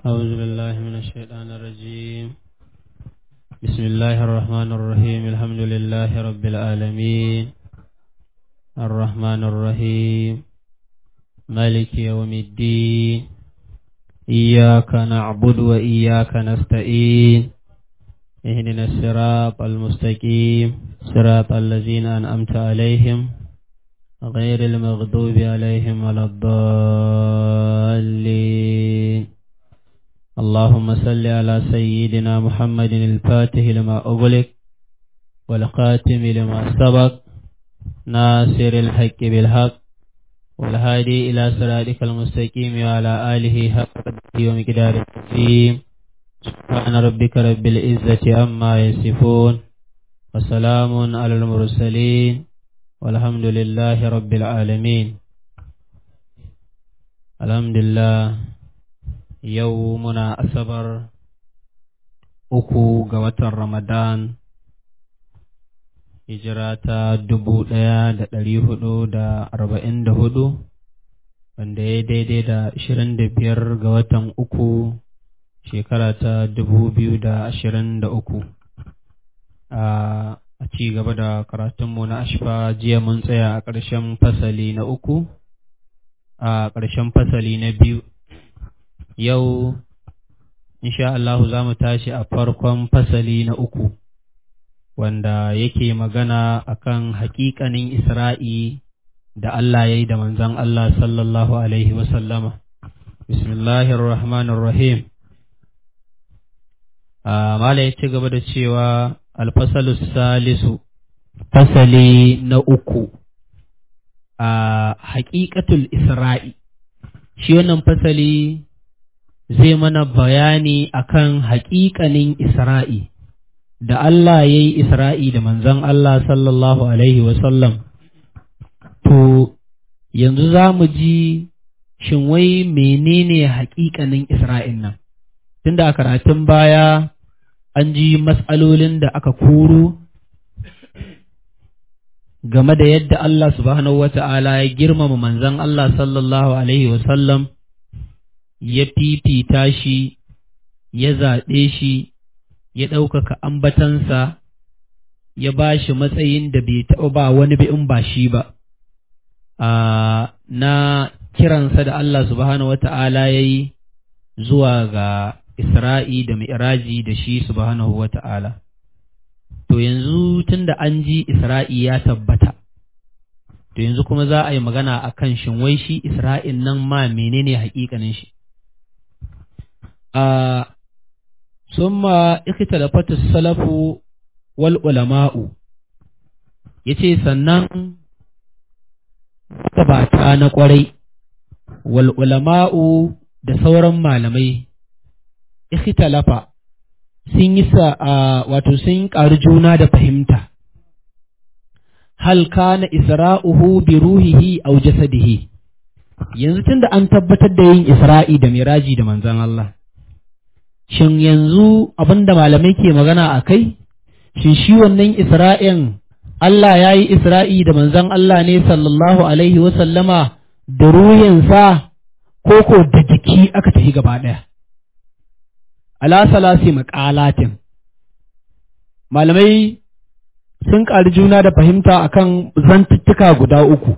أعوذ بالله من الشيطان الرجيم بسم الله الرحمن الرحيم الحمد لله رب العالمين الرحمن الرحيم مالك يوم الدين إياك نعبد وإياك نستعين اهدنا الصراط المستقيم صراط الذين أنعمت عليهم غير المغضوب عليهم ولا الضالين اللهم صل على سيدنا محمد الفاتح لما أغلق والخاتم لما سبق ناصر الحق بالحق والهادي إلى صراطك المستقيم وعلى آله حق ومقدار العظيم سبحان ربك رب العزة عما يصفون وسلام على المرسلين والحمد لله رب العالمين الحمد لله يومنا أصبر uku ga watan Ramadan hijira ta dubu ɗaya da ɗari hudu da arba'in da hudu wanda ya daidai da ashirin da biyar ga watan uku shekara ta dubu biyu da ashirin da uku a ci gaba da karatunmu na ashfa jiya mun tsaya a ƙarshen fasali na uku a ƙarshen fasali na biyu yau insha Allahu za mu tashi a farkon fasali na uku wanda yake magana akan haƙiƙanin Isra'i da Allah ya yi da manzan Allah sallallahu Alaihi wasallama. Bismillahir Rahmanir Rahim. Mala ya ci gaba da cewa alfasalus salisu, fasali na uku a haƙiƙatul Isra'i. Shi wannan fasali zai mana bayani akan haƙiƙanin Isra'i. da Allah ya yi Isra'i da manzon Allah sallallahu Alaihi wasallam, to, yanzu za mu ji shin wai menene haƙiƙanin Isra'in nan, tunda a karatun baya an ji matsalolin da aka koro game da yadda Allah subhanahu wa ta'ala ya girmama manzon Allah sallallahu Alaihi wasallam ya fifita shi, ya zaɓe shi. ya ɗaukaka ambatansa ya ba shi matsayin da bai taɓa ba wani bi in ba shi ba, na kiransa da Allah subhanahu wa ta'ala ya yi zuwa ga Isra'i da Mi'raji da shi subhanahu wa ta'ala. To yanzu tun da an ji Isra'i ya tabbata, to yanzu kuma za a yi magana a kan shin wai shi Isra'in nan ma menene haƙiƙanin shi. ثم اختلفت السلف والعلماء yace sannan gabata na kwarai wal ulama'u da sauran malamai ikhtalafa sun yi sa wato sun ƙari juna da fahimta hal kana isra'uhu bi ruhihi aw jasadihi yanzu tunda an tabbatar da yin isra'i da miraji da manzon Allah shin yanzu abinda malamai ke magana a kai, shin shi wannan Isra'in Allah ya yi Isra'i da manzan Allah ne sallallahu Alaihi wasallama da ruhinsa ko ko da jiki aka tafi gaba ɗaya. Alasalasi maƙalatin Malamai sun ƙari juna da fahimta akan zantuttuka guda uku.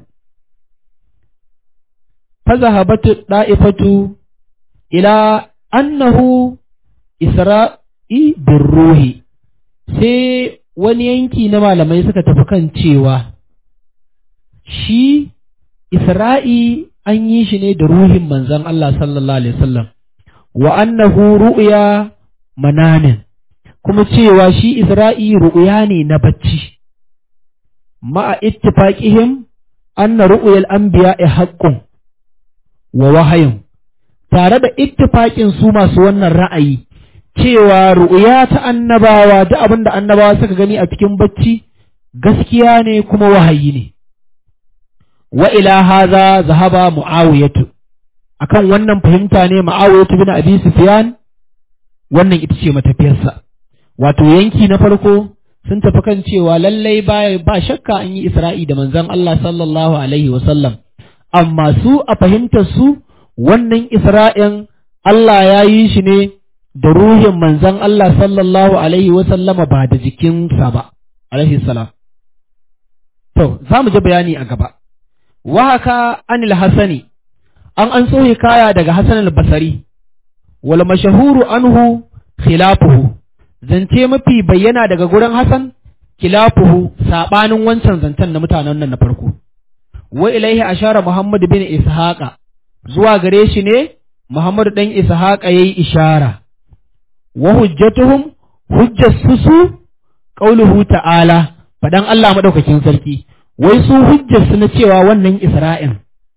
Fazahabatu ɗa'ifatu ila annahu Isra'i bin ruhi, sai wani yanki na malamai suka tafi kan cewa shi Isra'i an yi shi ne da ruhin manzon Allah sallallahu Alaihi wasallam wa annahu ru'ya mananin, kuma cewa shi Isra'i ru'ya ne na bacci, ma'a ittifaqihim anna ru'yal anbiya'i haqqun wa wahayin, tare da ittifaƙin su masu wannan ra'ayi. cewa ru'ya ta annabawa da abin da annabawa suka gani a cikin bacci gaskiya ne kuma wahayi ne wa ila haza zahaba muawiyatu akan wannan fahimta ne muawiyatu bin abi sufyan wannan ita ce matafiyarsa wato yanki na farko sun tafi kan cewa lallai ba ba shakka an yi isra'i da manzon Allah sallallahu alaihi wa sallam amma su a fahimtar su wannan isra'in Allah ya yi shi ne da ruhin manzan Allah sallallahu alaihi wasallama ba da jikinsa ba alaihi salam to za mu ji bayani a gaba wa haka anil hasani an an so kaya daga hasan al-basari wal mashahuru anhu khilafuhu zance mafi bayyana daga gurin hasan khilafuhu sabanin wancan zancen na mutanen nan na farko wa ilaihi ashara muhammad bin ishaqa zuwa gare shi ne muhammad dan ishaqa yayi ishara wa hujjatuhum hujjatu su qauluhu ta'ala fadan Allah madaukakin sarki wai su hujjarsu na cewa wannan Isra'in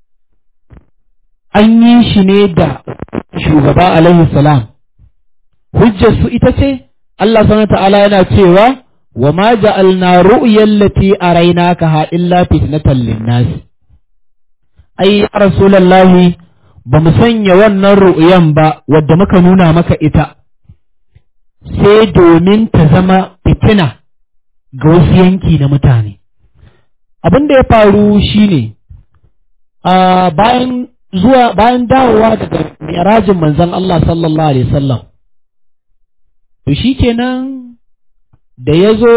an yi shi ne da shugaba alaihi salam hujjarsu ita ce Allah subhanahu ta'ala yana cewa wa ma ja'alna ru'yal lati araynaka ha illa fitnatan lin-nas ai ya rasulullahi ba mu sanya wannan ru'yan ba wadda muka nuna maka ita sai domin ta zama fitina ga wasu yanki na mutane abin da ya faru shine a bayan zuwa bayan dawowa daga mirajin manzon Allah sallallahu alaihi wasallam to shikenan da ya zo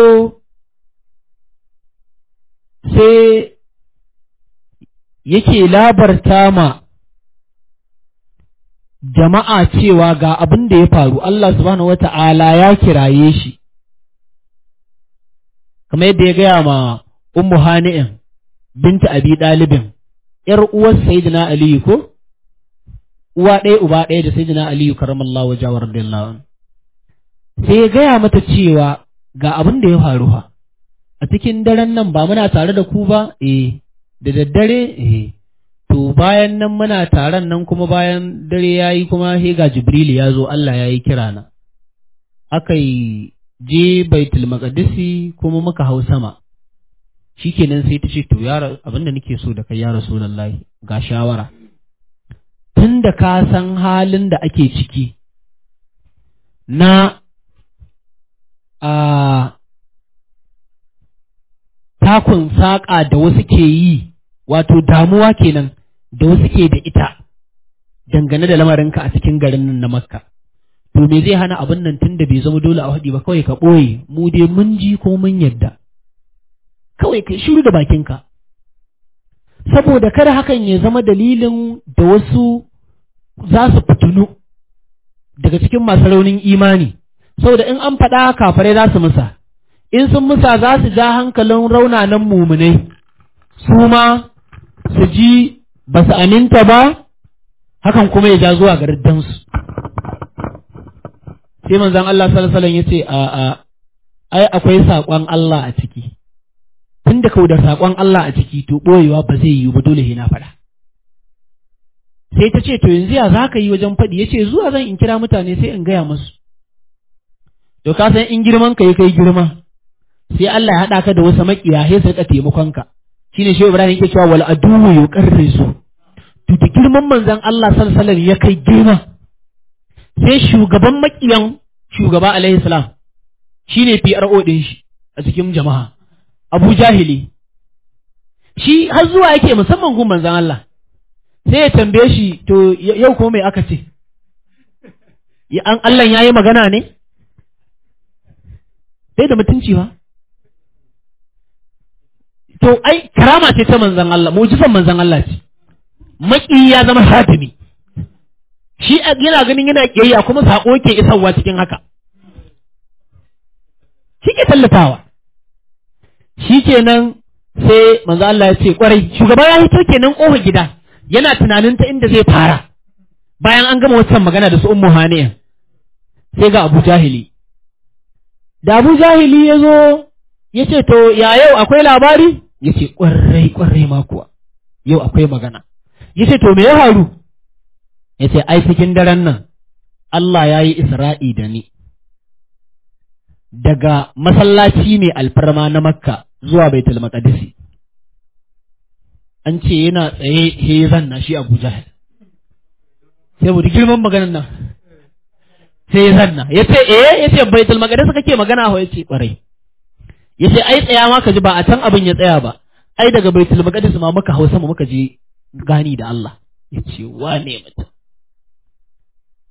sai yake labarta ma jama'a cewa ga abin da ya faru Allah subhanahu wata'ala ya kiraye shi kamar yadda ya gaya ma ummu hani'in binta abi ɗalibin ‘yar uwar Sayyidina Aliyu ko? Uwa ɗaya uba ɗaya da Sayyidina Aliyu karamallahu wa jawar radiyallahu Sai ya gaya mata cewa ga abin da ya faru ha, a cikin daren nan ba muna tare da ku ba, eh, da daddare, eh, to bayan nan muna taron nan kuma bayan dare ya yi kuma he ga Jibril ya zo Allah ya yi kira na. Aka yi je Baitul Maqdisi kuma muka hau sama. shikenan sai ta ce to ya abin da nake so da kai ya rasulullahi ga shawara tun da ka san halin da ake ciki na a takun saƙa da wasu ke yi wato damuwa kenan da wasu ke da ita dangane da lamarinka a cikin garin nan na makka to me zai hana abin nan tun da bai zama dole a haɗi ba kawai ka ɓoye mu dai mun ji ko mun yadda kawai kai shiru da bakinka saboda kada hakan ya zama dalilin da wasu za su fitinu daga cikin masu raunin imani saboda in an faɗa kafarai za su musa in sun musa za su ja hankalin raunanan mumunai su ma su ji ba su aminta ba hakan kuma ya ja zuwa ga riddansu sai manzon Allah sallallahu alaihi wasallam yace a a ai akwai saƙon Allah a ciki tun da kau da saƙon Allah a ciki to ɓoyewa ba zai yiwu ba dole na faɗa. Sai ta ce, To yanzu ya za ka yi wajen faɗi, ya ce, Zuwa zan in kira mutane sai in gaya musu. To ka san in girman ka yi kai girma, sai Allah ya haɗa ka da wasu maƙiya sai su riƙa taimakon ka. Shi ne Shehu Ibrahim yake cewa wal aduwu yu su. To da girman manzon Allah sallallahu ya kai girma. Sai shugaban maƙiyan shugaba alaihi salam shi ne PRO ɗin shi a cikin jama'a. Abu Jahili, shi har zuwa yake musamman gun manzan Allah, sai ya tambaye shi, to yau ko mai aka ce, an Allah ya yi magana ne? Sai da mutunci ba? To, ai, karama ce ta manzan Allah, mujizan manzan Allah ce, maƙi ya zama hatimi, shi yana ganin yana ƙiyayya kuma saƙo ke isarwa cikin haka. Shi ke tallatawa. shi kenan sai manzo Allah ya ce kwarai shugaba ya hito kenan ƙofar gida yana tunanin ta inda zai fara bayan an gama wancan magana da su ummu haniya sai ga Abu Jahili da Abu Jahili ya zo ya ce to ya yau akwai labari ya ce kwarai kwarai ma kuwa yau akwai magana ya ce to me ya faru ya ce ai cikin daren nan Allah ya yi Isra'i da ni daga masallaci mai alfarma na Makka zuwa Baitul Maqdisi an ce yana tsaye he zanna shi Abu Jahal sai mu girman maganar nan sai ya zanna yace eh yace Baitul Maqdis kake magana ho yace kwarai yace ai tsaya ma ka ji ba a can abin ya tsaya ba ai daga Baitul Maqdis ma muka hausa mu muka je gani da Allah yace wane mutum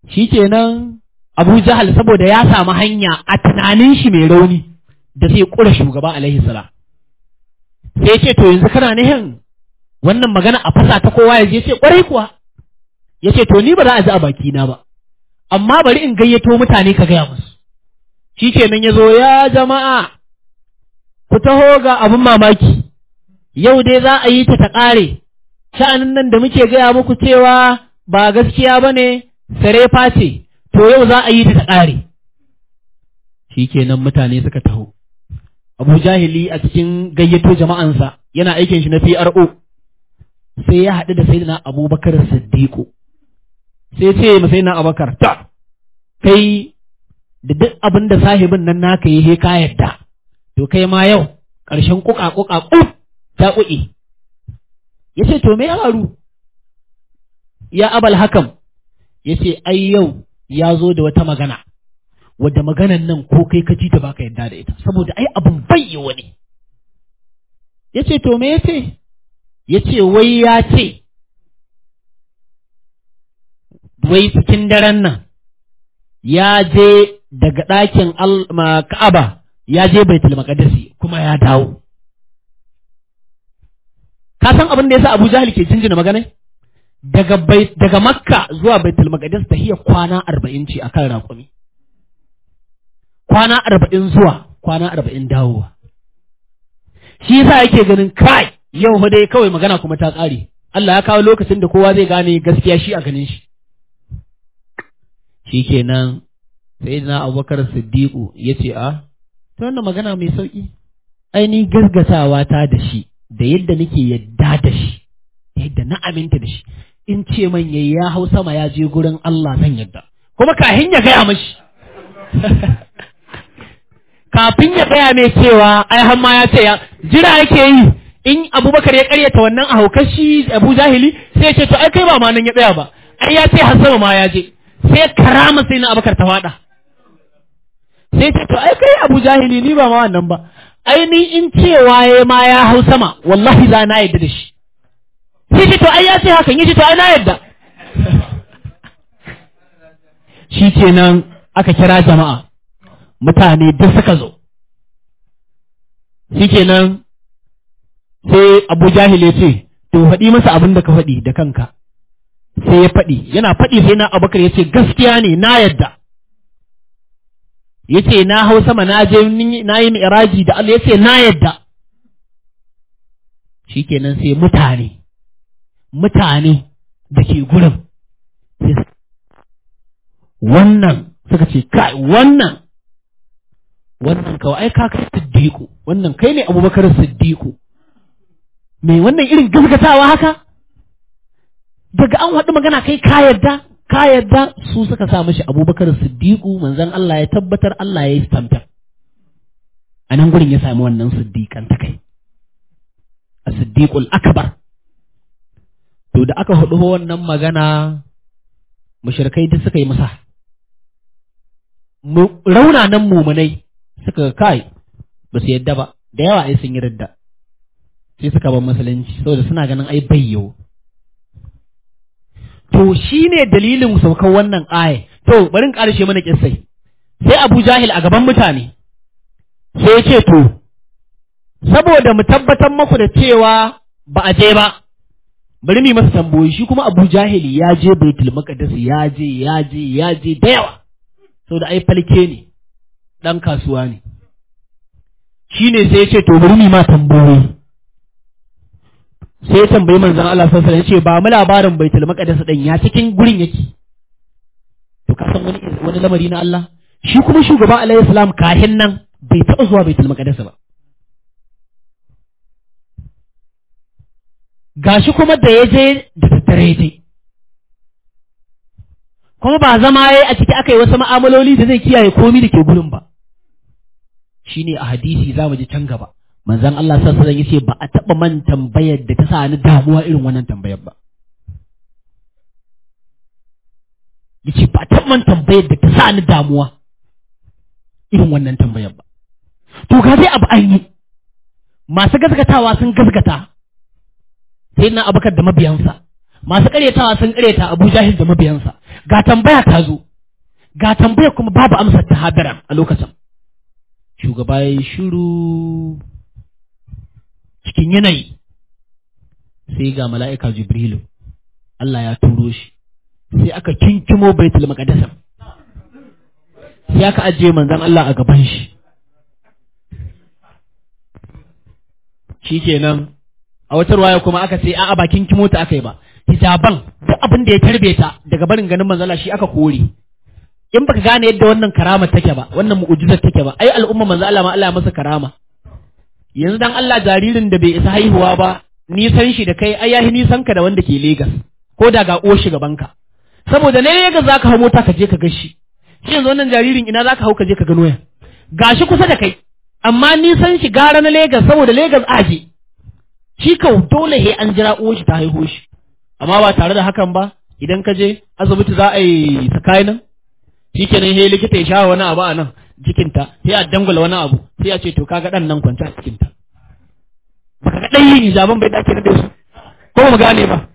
shikenan Abu Jahal saboda ya samu hanya a tunanin shi mai rauni da zai kura shugaba alaihi salam sai ce to yanzu kana nihin wannan magana a fasa ta kowa ya je ce kwarai kuwa ya ce to ni ba za a ji a baki na ba amma bari in gayyato mutane ka gaya musu shi kenan ya zo ya jama'a ku taho ga abin mamaki yau dai za a yi ta ta ƙare sha'anin nan da muke gaya muku cewa ba gaskiya ba ne sarefa ce to yau za a yi ta ta ƙare shi kenan mutane suka taho abu jahili a cikin gayyato jama'ansa yana aikin shi na PRO sai ya haɗu da sayyidina abubakar siddiqu sai ce ma sayyidina abubakar ta kai da duk abin da sahibin nan naka yi he ka yadda to kai ma yau ƙarshen kuka kuka kuf ta kuɗi ya ce to me ya faru ya abal hakam ya ce ai yau ya zo da wata magana wadda maganan nan ko kai ka ji ta baka yadda da ita saboda ai abin bayyi wani ya ce to me ya ce ya ce wai ya ce wai cikin daren nan ya je daga ɗakin Ka'aba ya je Baitul Maqdisi kuma ya dawo ka san abin da yasa Abu Jahil ke jinjina magana daga daga Makka zuwa Baitul Maqdis tahiyar kwana arba'in ce akan raƙumi kwana arba'in zuwa kwana arba'in dawowa shi yasa yake ganin kai yau fa dai kawai magana kuma ta ƙare Allah ya kawo lokacin da kowa zai gane gaskiya shi a ganin shi shikenan sai na abubakar siddiqu ya ce a ta wannan magana mai sauƙi ai ni gasgatawa ta da shi da yadda nake yadda da shi da yadda na aminta da shi in ce man yayi ya hau sama ya je gurin Allah zan yadda kuma kahin ya gaya mashi kafin ya gaya mai cewa ai har ma ya ce ya jira yake yi in abubakar ya karyata wannan a haukar shi abu jahili sai ya ce to ai kai ba ma nan ya tsaya ba ai ya ce har sama ma ya je sai karama sai na abubakar ta fada sai ce to ai kai abu jahili ni ba ma wannan ba ai ni in cewa ya ma ya hau sama wallahi za na yadda da shi sai ce to ai ya ce hakan yace to ai na yadda shi kenan aka kira jama'a mutane duk suka zo shi kenan sai abu jahil ya ce to faɗi masa abin da ka faɗi da kanka sai ya faɗi yana faɗi sai na abubakar ya ce gaskiya ne na yadda ya ce na hau sama na je na yi mi'raji da Allah ya ce na yadda shi kenan sai mutane mutane da ke gurin wannan suka ce kai wannan wannan kawai ai ka kai siddiqu wannan kai ne abubakar siddiqu me wannan irin gaskatawa haka daga an haɗu magana kai ka yarda ka yarda su suka sa mashi abubakar siddiqu manzon Allah ya tabbatar Allah ya yi stamper a nan gurin ya sami wannan siddiqan ta kai a siddiqul akbar to da aka haɗu wannan magana mushrikai duk suka yi masa raunanan mumunai suka kai ba su yadda ba da yawa ai sun yi ridda sai suka bar musulunci saboda suna ganin ai bayyo to shine dalilin saukar wannan aya to bari in karshe mana kissai sai Abu Jahil a gaban mutane sai ya ce to saboda mu tabbatar maku da cewa ba a je ba bari mu masa tambayoyi shi kuma Abu Jahil ya je Baitul Maqdis ya je ya je ya je da yawa saboda ai falke ne dan kasuwa ne shine sai ya ce to bari mu ma tambayoyi sai ya tambayi manzon Allah sallallahu alaihi wasallam ya ce ba mu labarin Baitul Maqdis din ya cikin gurin yake to ka san wani wani lamari na Allah shi kuma shugaba alaihi salam kahin nan bai taɓa zuwa Baitul Maqdis ba gashi kuma da ya je da tattare ya je kuma ba zama ya a ciki aka yi wasu ma'amaloli da zai kiyaye komi da ke gurin ba shine a hadisi za mu ji can gaba manzon Allah sallallahu alaihi yace ba a taba man tambayar da ta sa ni damuwa irin wannan tambayar ba yace ba a taba man tambayar da ta sa ni damuwa irin wannan tambayar ba to ga dai abu an yi masu gaskatawa sun gaskata sai na abakar da mabiyansa masu karyatawa sun karyata abu jahil da mabiyansa ga tambaya ta zo ga tambaya kuma babu amsar ta hadiran a lokacin shugaba ya yi shiru cikin yanayi sai ga mala'ika jibrilu Allah ya turo shi sai aka kinkimo baitul maqdis sai aka ajiye manzon Allah a gaban shi shikenan a wata ruwaya kuma aka ce a'a ba kinkimo ta aka yi ba hijaban duk abin da ya tarbe ta daga barin ganin manzon Allah shi aka kore in baka gane yadda wannan karama take ba wannan mu'ujizar take ba ai al'umma manzo Allah ma Allah ya masa karama yanzu dan Allah jaririn da bai isa haihuwa ba nisan shi da kai ai yahi nisan ka da wanda ke Lagos ko da ga uwar gaban ka saboda ne Lagos zaka hau mota ka je ka gashi shi yanzu wannan jaririn ina zaka hau ka je ka gano ya gashi kusa da kai amma nisan shi gara na Lagos saboda Lagos aje shi kau dole he an jira uwar shi ta haihu shi amma ba tare da hakan ba idan ka je asibiti za a yi sakainan shi kenan sai likita ya sha wani abu a nan jikinta sai a dangula wani abu sai a ce to kaga dan nan kwanta a cikinta baka ga dan yin hijaban bai dace da su ko mu gane ba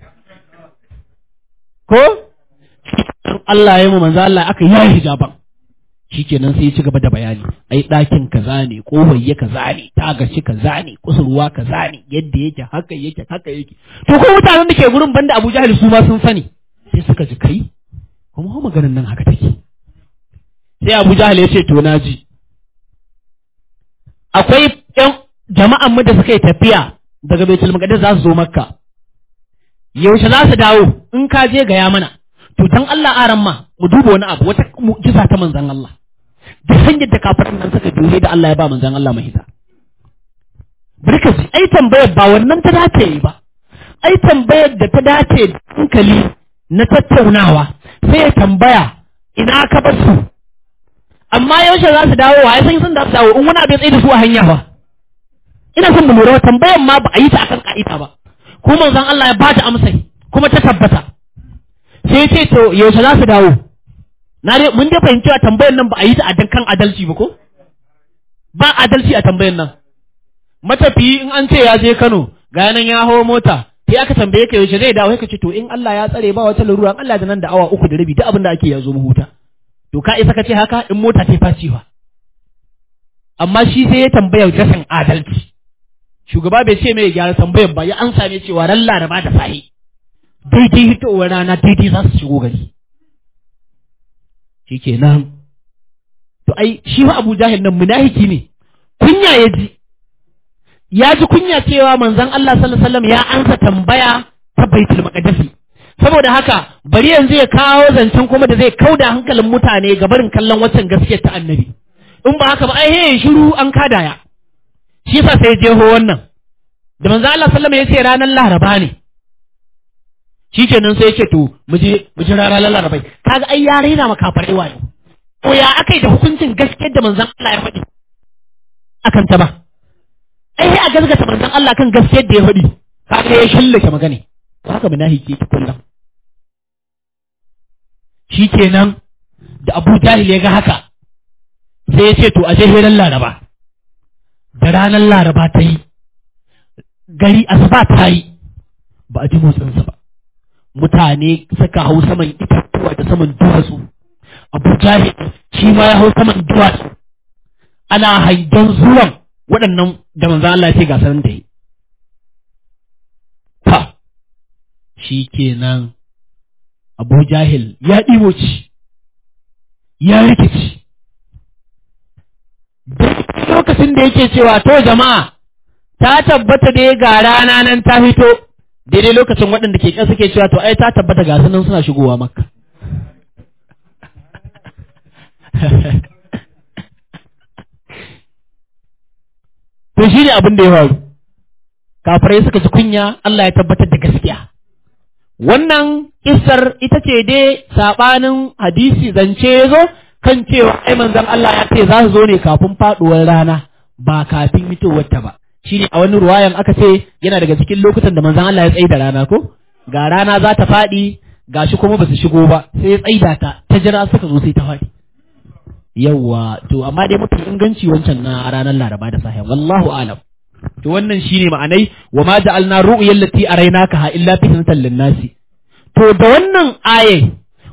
ko Allah ya mu manzo Allah aka yi hijaban shikenan sai ya ci gaba da bayani ai ɗakin kaza ne kowayye kaza ne tagashi kaza ne kusurwa kaza ne yadda yake haka yake haka yake to ko mutanen da ke gurin banda Abu Jahil su ma sun sani sai suka ji kai kuma maganin nan haka take sai Abu Jahal ya ce to na ji akwai ƴan jama'an mu da suka yi tafiya daga Baitul Maqdis za su zo Makka yaushe za su dawo in ka je gaya mana to dan Allah aran ma mu duba wani abu wata mu'jiza ta manzon Allah da hanyar da kafirin nan suka juye da Allah ya ba manzon Allah mahita barka ji ai tambayar ba wannan ta dace yi ba ai tambayar da ta dace da hankali na tattaunawa sai ya tambaya ina ka bar su amma yaushe za su dawo wa ya san sun da su dawo in wani abu ya tsaye da su a hanya ba ina son mu lura tambayan ma ba a yi ta akan ka'ida ba ko manzon Allah ya ba ta amsai kuma ta tabbata sai ce to yaushe za su dawo na dai mun dai fahimci a tambayan nan ba a yi ta a kan adalci ba ko ba adalci a tambayan nan matafiyi in an ce ya je Kano ga nan ya hawo mota sai aka tambaye ka yaushe zai dawo sai ka ce to in Allah ya tsare ba wata larura Allah da nan da awa uku da rabi duk abin da ake ya zo mu huta to ka isa ka ce haka in mota ta faciwa amma shi sai ya tambaya rashin adalci shugaba bai ce mai gyara tambayar ba ya an same cewa ran laraba da sahi daidai hitowar rana daidai za su shigo gari shikenan to ai shi wa Abu Jahil nan munafiki ne kunya ya ji ya ji kunya cewa manzon Allah sallallahu alaihi wasallam ya ansa tambaya ta Baitul Maqdis saboda haka bari yanzu ya kawo zancen kuma da zai kauda hankalin mutane ga barin kallon waccan gaskiyar ta annabi in ba haka ba ai he shiru an kadaya shi yasa sai jeho wannan da manzo Allah sallama ya ce ranar Laraba ne shikenan sai ya ce to mu je mu je ranar Laraba kaga ai ya raina makafarai wayo ko ya akai da hukuncin gaskiyar da manzon Allah ya faɗi akan ta ba ai a gaskata manzon Allah kan gaskiyar da ya faɗi kaga ya shillake magana haka munafiki yake kullum shikenan da Abu Jahil ya ga haka sai ya ce to a je hirar Laraba da ranar Laraba ta yi gari asuba ta yi ba a ji motsinsa ba mutane suka hau saman itatuwa da saman duwatsu Abu Jahil shi ma ya hau saman duwatsu ana haidan zuwan waɗannan da manzan Allah ya ce gasar da yi ta shi kenan Abu Jahil ya ɗimoci ya rikici lokacin da yake cewa to jama'a ta tabbata dai ga rana nan ta fito daidai lokacin waɗanda ke ƙasa ke cewa to ai ta tabbata ga nan suna shigowa makka to shi ne abin da ya faru kafirai suka ci kunya Allah ya tabbatar da gaskiya wannan kissar ita ce dai saɓanin hadisi zance ya zo kan cewa ai manzon Allah ya ce za su zo ne kafin faɗuwar rana ba kafin fitowar ta ba shine a wani ruwayan aka ce yana daga cikin lokutan da manzon Allah ya tsaida rana ko ga rana za ta faɗi gashi kuma ba su shigo ba sai ya tsaida ta ta jira suka zo sai ta faɗi yawwa to amma dai mafi inganci wancan na ranar laraba da sahiya wallahu alam to wannan shine ma'anai wa ma ja'alna ru'yal lati araynaka ha illa fitnatan lin-nasi to da wannan aye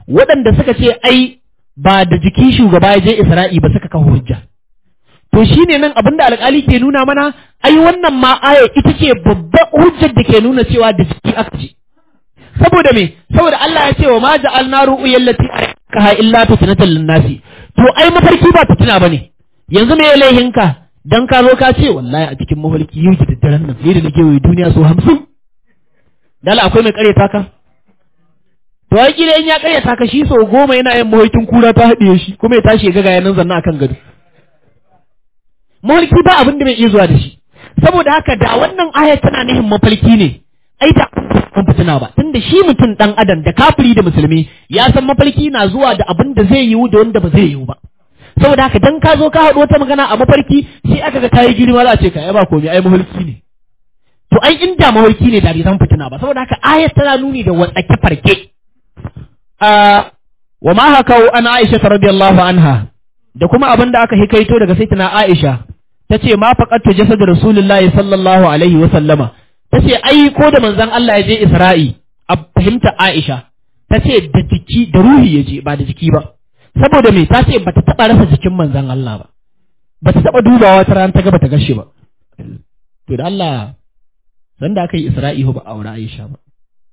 waɗanda suka ce ai ba da jiki shugaba ya je Isra'i ba suka kawo hujja to shine nan abinda alƙali ke nuna mana ai wannan ma aya ita ce babban hujjar da ke nuna cewa da jiki aka ce saboda me saboda Allah ya ce wa ma ja'alna ru'yal lati arakaha illa fitnatan lin-nasi to ai mafarki ba fitina bane yanzu me laihinka dan ka zo ka ce wallahi a cikin mafarki yau da daddaren nan sai da nake wai duniya so 50 dala akwai mai karyata ka to ai kila in ya karyata ka shi so goma yana yin mafarkin kura ta haɗiye shi kuma ya tashi ya ga gayanan zanna akan gado mafarki ba abin da bai iya zuwa da shi saboda haka da wannan ayat tana nihin mafarki ne ai da kun fitina ba tunda shi mutum dan adam da kafiri da musulmi ya san mafarki na zuwa da abin da zai yiwu da wanda ba zai yiwu ba saboda haka dan ka zo ka haɗu wata magana a mafarki sai aka ga kayi girma za a ce ka ai ba komai ai mafarki ne to ai inda mafarki ne da bai san fitina ba saboda haka ayat tana nuni da watsake farke a wa ma hakau an Aisha radiyallahu anha da kuma abin da aka hikaito daga sayyidina Aisha tace ma faqattu jasad rasulullahi sallallahu alaihi wa sallama tace ai ko da manzon Allah ya je Isra'i a fahimta Aisha tace da jiki da ruhi ya je ba da jiki ba saboda me ta ce bata taba rasa jikin manzon Allah ba bata taba dubawa ta ran ta ga bata gashi ba to da Allah sanda aka yi Isra'i ba aure Aisha ba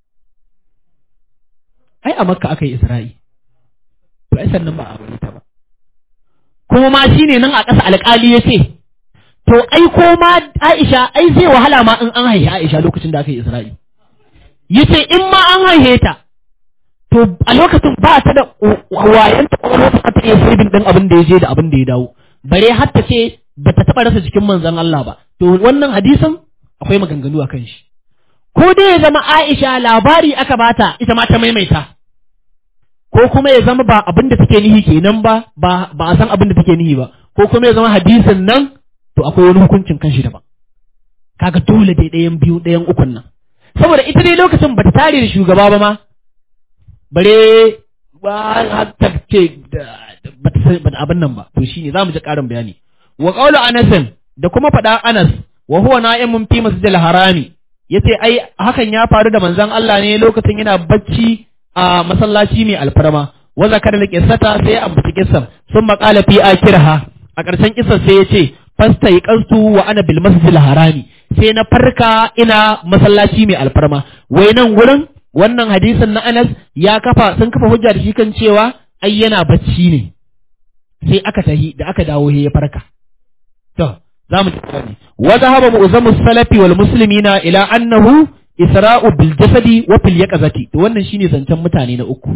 ai a Makka aka yi Isra'i to ai sannan ba a aure ta ba kuma ma shine nan a ƙasa alƙali ya ce to ai ko ma Aisha ai zai wahala ma in an haihe Aisha lokacin da aka yi Isra'i yace in ma an haihe ta to a lokacin ba ta da wayan ta ko ta ta iya sabin din abin da ya je da abin da ya dawo bare har ta ce ba ta taba rasa jikin manzon Allah ba to wannan hadisin akwai maganganu a kan shi ko dai ya zama Aisha labari aka bata ita ma ta maimaita ko kuma ya zama ba abin da take nihi kenan ba ba ba a san abin da take nihi ba ko kuma ya zama hadisin nan to akwai wani hukuncin kanshi daban kaga dole dai ɗayan biyu ɗayan ukun nan saboda ita dai lokacin bata tare da shugaba ba ma bare ba hatta ce bata san abin nan ba to shine zamu ji ƙarin bayani wa qawlu Anas da kuma faɗa Anas wa huwa na'imun fi masjidil harami yace ai hakan ya faru da manzon Allah ne lokacin yana bacci a masallaci mai alfarma wa zakar da kissata sai ya ambaci kissan sun maƙala fi akirha a ƙarshen kissan sai ya ce fasta yi ƙastu wa ana bil masjidil harami sai na farka ina masallaci mai alfarma wai nan gurin wannan hadisin na Anas ya kafa sun kafa hujja da shi kan cewa ai yana bacci ne sai aka tahi da aka dawo ya farka to za mu tafi wa zahaba mu'zamu salafi wal muslimina ila annahu isra'u bil jasadi wa fil yaqazati to wannan shine zancen mutane na uku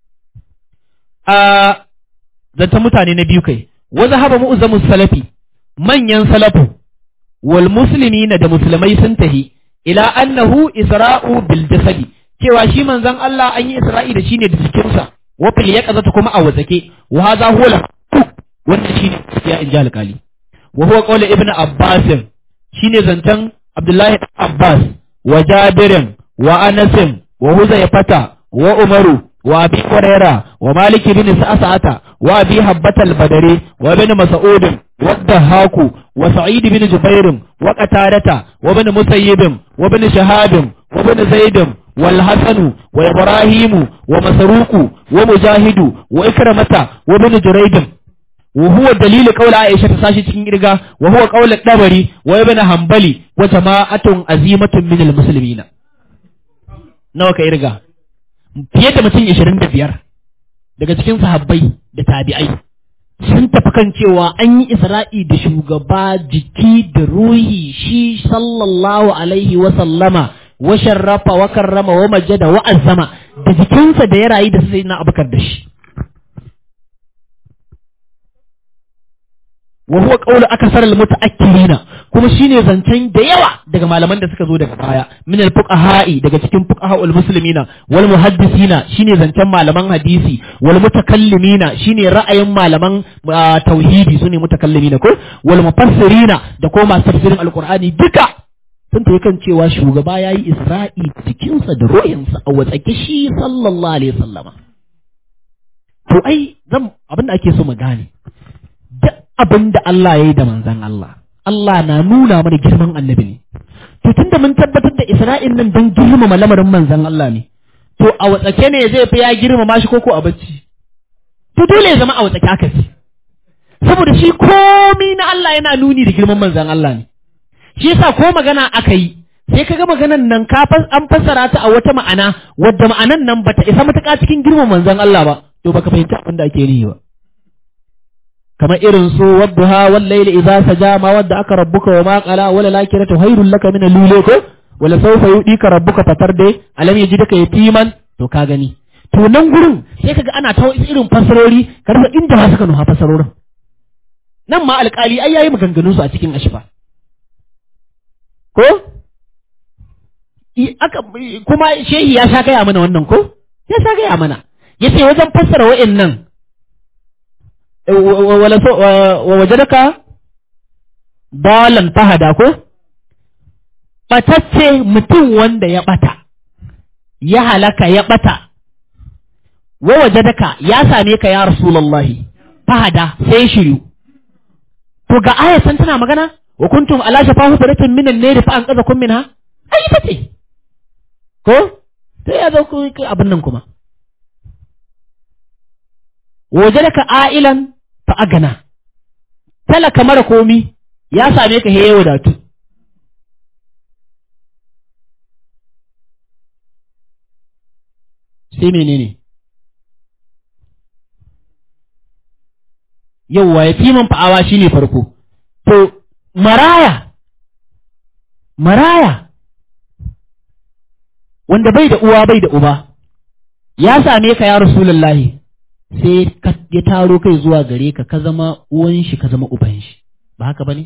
a zancen mutane na biyu kai wa zahaba mu'zamu salafi manyan salafu wal muslimina da musulmai sun tahi ila annahu isra'u bil jasadi cewa shi manzon Allah an yi isra'i da shi ne da jikinsa wa fil yaqazati kuma a wazake wa hadha huwa wannan shine ya inji alƙali wa huwa qawlu ibn abbas shine zancen abdullahi abbas wa jabirin wa anas wa huzayfata wa umaru wa abi huraira wa malik ibn sa'sa'ata wa abi habbat al-badri wa ibn mas'ud wa dahaku wa sa'id ibn jubair wa qatadata wa ibn musayyib wa ibn shahab wa ibn zaid والحسن وإبراهيم ومسروق ومجاهد وإكرمة وابن جريج وهو دليل قول عائشة تساشي cikin irga وهو قول الدبري وابن حنبلي وجماعة عظيمة من المسلمين nawa ka irga fiye da mutum 25 daga cikin sahabbai da tabi'ai sun tafi kan cewa an yi isra'i da shugaba jiki da ruhi shi sallallahu alaihi wa sallama wa sharrafa wa karrama wa majada wa azzama da jikinsa da ya rayu da sai na abukar da shi wa huwa qawlu akasar al mutaakkirina kuma shine zancen da yawa daga malaman da suka zo daga baya min al fuqaha'i daga cikin fuqaha'ul muslimina wal muhaddisina shine zancen malaman hadisi wal mutakallimina shine ra'ayin malaman tauhidi sune mutakallimina ko wal mufassirina da ko masu tafsirin alqur'ani duka sun tafi kan cewa shugaba ya yi isra'i jikinsa da ruhinsa a watsake shi sallallahu alaihi sallama. To ai zan abin da ake so mu gane, duk abin da Allah ya yi da manzan Allah, Allah na nuna mana girman annabi ne. To tun da mun tabbatar da isra'in nan don girmama lamarin manzan Allah ne, to a watsake ne zai fi ya girmama shi koko a bacci to dole ya zama a watsake aka ce saboda shi komi na Allah yana nuni da girman manzan Allah ne shi yasa ko magana aka yi sai kaga maganan nan ka an fassara ta a wata ma'ana wadda ma'anan nan bata isa matuƙa cikin girman manzan Allah ba to baka fahimci abin da ake yi ba kamar irin su wadduha wal layli idza saja ma wadda aka rabbuka wa ma qala wala lakiratu khairul laka min al ko wala sawfa yudika rabbuka fatarde alam yajidaka yatiman to ka gani to nan gurin sai kaga ana ta irin fasarori karfa inda ba suka nuha fasarorin nan ma alƙali ai yayi maganganun su a cikin ashfa ko aka kuma shehi ya sha gaya mana wannan ko ya sha gaya mana yace wajen fassara wa'annan wala so wa wajadaka dalan fahada ko batacce mutum wanda ya bata ya halaka ya bata wa wajadaka ya same ka ya rasulullahi fahada sai shiru to ga ayatan tana magana wa kuntum ala shafa hufratin minan nari fa an kaza kun minha ai ita ce ko sai ya zo ku abin nan kuma wajadaka ailan fa agana talaka mara komi ya same ka heye wadatu sai menene yauwa ya fi man fa'awa shine farko to maraya maraya wanda bai da uwa bai da uba ya same ka ya rasulullahi sai ya taro kai zuwa gare ka ka zama uwan shi ka zama uban shi ba haka bane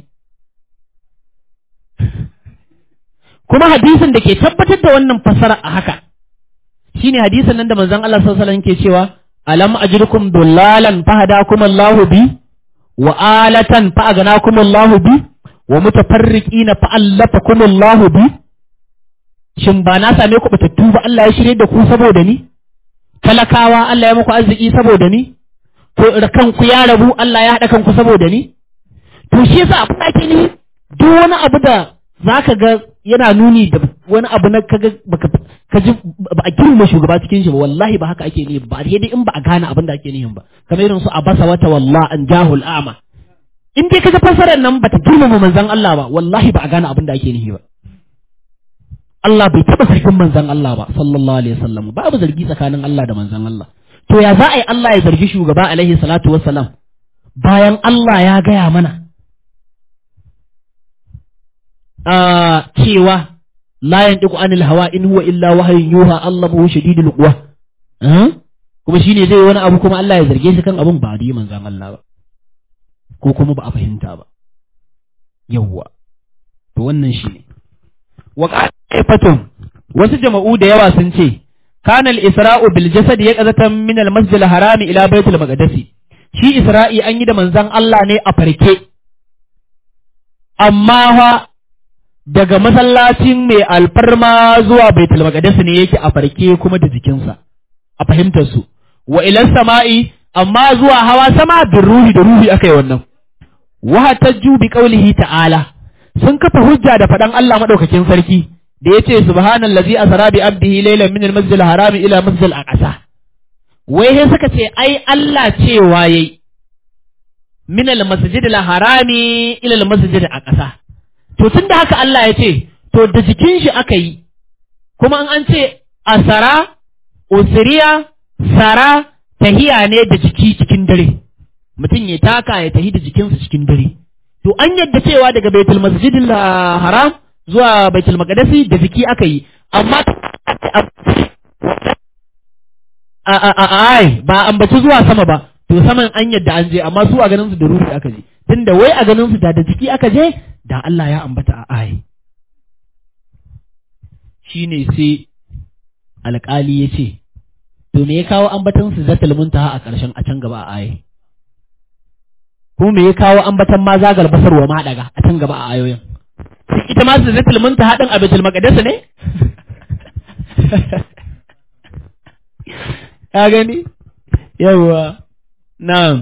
kuma hadisin da ke tabbatar da wannan fasara a haka shine hadisin nan da manzon Allah sallallahu alaihi wasallam ke cewa alam ajrukum dullalan fahadakum Allahu bi wa alatan fa aganakum Allahu bi wa mutafarriqina fa allafakum Allahu bi shin ba na same ku batattu ba Allah ya shirye da ku saboda ni talakawa Allah ya muku arziki saboda ni ko kanku ya rabu Allah ya haɗa kanku saboda ni to shi yasa abin da ake ni duk wani abu da zaka ga yana nuni da wani abu na kaga baka kaji ba a girma shugaba cikin shi ba wallahi ba haka ake ni ba sai dai in ba a gane abin da ake nihin ba kamar irin su abasa wata wallah an jahul a'ma in dai kaga fasarar nan bata girmama manzon Allah ba wallahi ba a gane abin da ake nihi ba Allah bai taɓa zargin manzan Allah ba sallallahu alaihi wasallam babu zargi tsakanin Allah da manzan Allah to ya za a yi Allah ya zargi shugaba alaihi salatu wassalam bayan Allah ya gaya mana a cewa la yantiqu anil hawa in huwa illa wahyun yuha Allah hu shadidul quwa kuma shine zai wani abu kuma Allah ya zarge shi kan abun ba da manzan Allah ba ko kuma ba a fahimta ba yawwa to wannan shine wa qa'ifatun wasu jama'u da yawa sun ce kana al-isra'u bil jasad yaqzatan min al-masjid al-haram ila baitul maqdis shi isra'i an yi da manzon Allah ne a farke amma fa daga masallacin mai alfarma zuwa baitul maqdis ne yake a farke kuma da jikinsa a fahimtar su wa ila sama'i amma zuwa hawa sama bin ruhi da ruhi akai wannan wa hatajju bi qawlihi ta'ala sun kafa hujja da faɗan Allah maɗaukakin sarki da ya ce subhanallazi asra bi abdihi laylan min al-masjid al-haram ila masjid al-aqsa wai sai suka ce ai Allah cewa yayi min al-masjid al-haram ila al-masjid al-aqsa to tunda haka Allah ya ce to da jikin shi aka yi kuma an an ce asara usriya sara tahiya ne da jiki cikin dare mutum ya taka ya tahi da jikinsa cikin dare to an yadda cewa daga baitul masjidil haram zuwa baitul maqdisi da ziki aka yi amma a a a ai ba ambaci zuwa sama ba to saman an yadda an je amma su a ganin su da ruhi aka je tunda wai a ganin su da da jiki aka je da Allah ya ambata a ai shine sai alƙali ya ce to me ya kawo ambatan su zatul muntaha a ƙarshen a can gaba a ai kuma me ya kawo ambatan ma zagal basar wa ma daga a can gaba a ayoyin ita ma su zatul munta hadin a baitul maqdis ne ka gani yawa na'am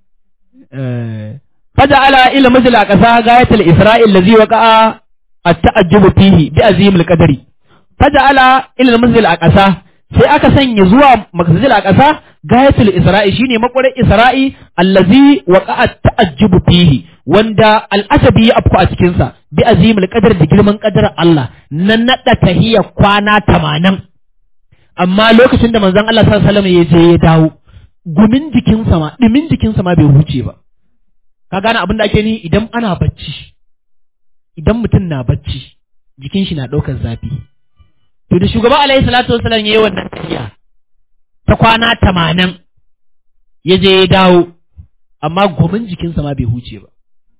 faja'ala ila majla qasa gayatul isra'il ladhi waqa'a at-ta'ajjub fihi bi azim al-qadri faja'ala ila majla qasa sai aka sanya zuwa makasajil a ƙasa gayatul isra'i shine makwarar isra'i allazi waqa'a ta'ajjubu fihi wanda al'asabi ya afku a cikin sa bi azimul qadar da girman qadar Allah nan nada tahiyya kwana 80 amma lokacin da manzon Allah sallallahu alaihi wasallam ya je ya dawo gumin jikinsa ma dimin jikinsa ma bai huce ba ka gane abin da ake ni idan ana bacci idan mutum na bacci jikin shi na ɗaukar zafi to da shugaba alaihi salatu wasallam yayi wannan tafiya ta kwana tamanin ya je ya dawo amma gomin jikinsa ma bai huce ba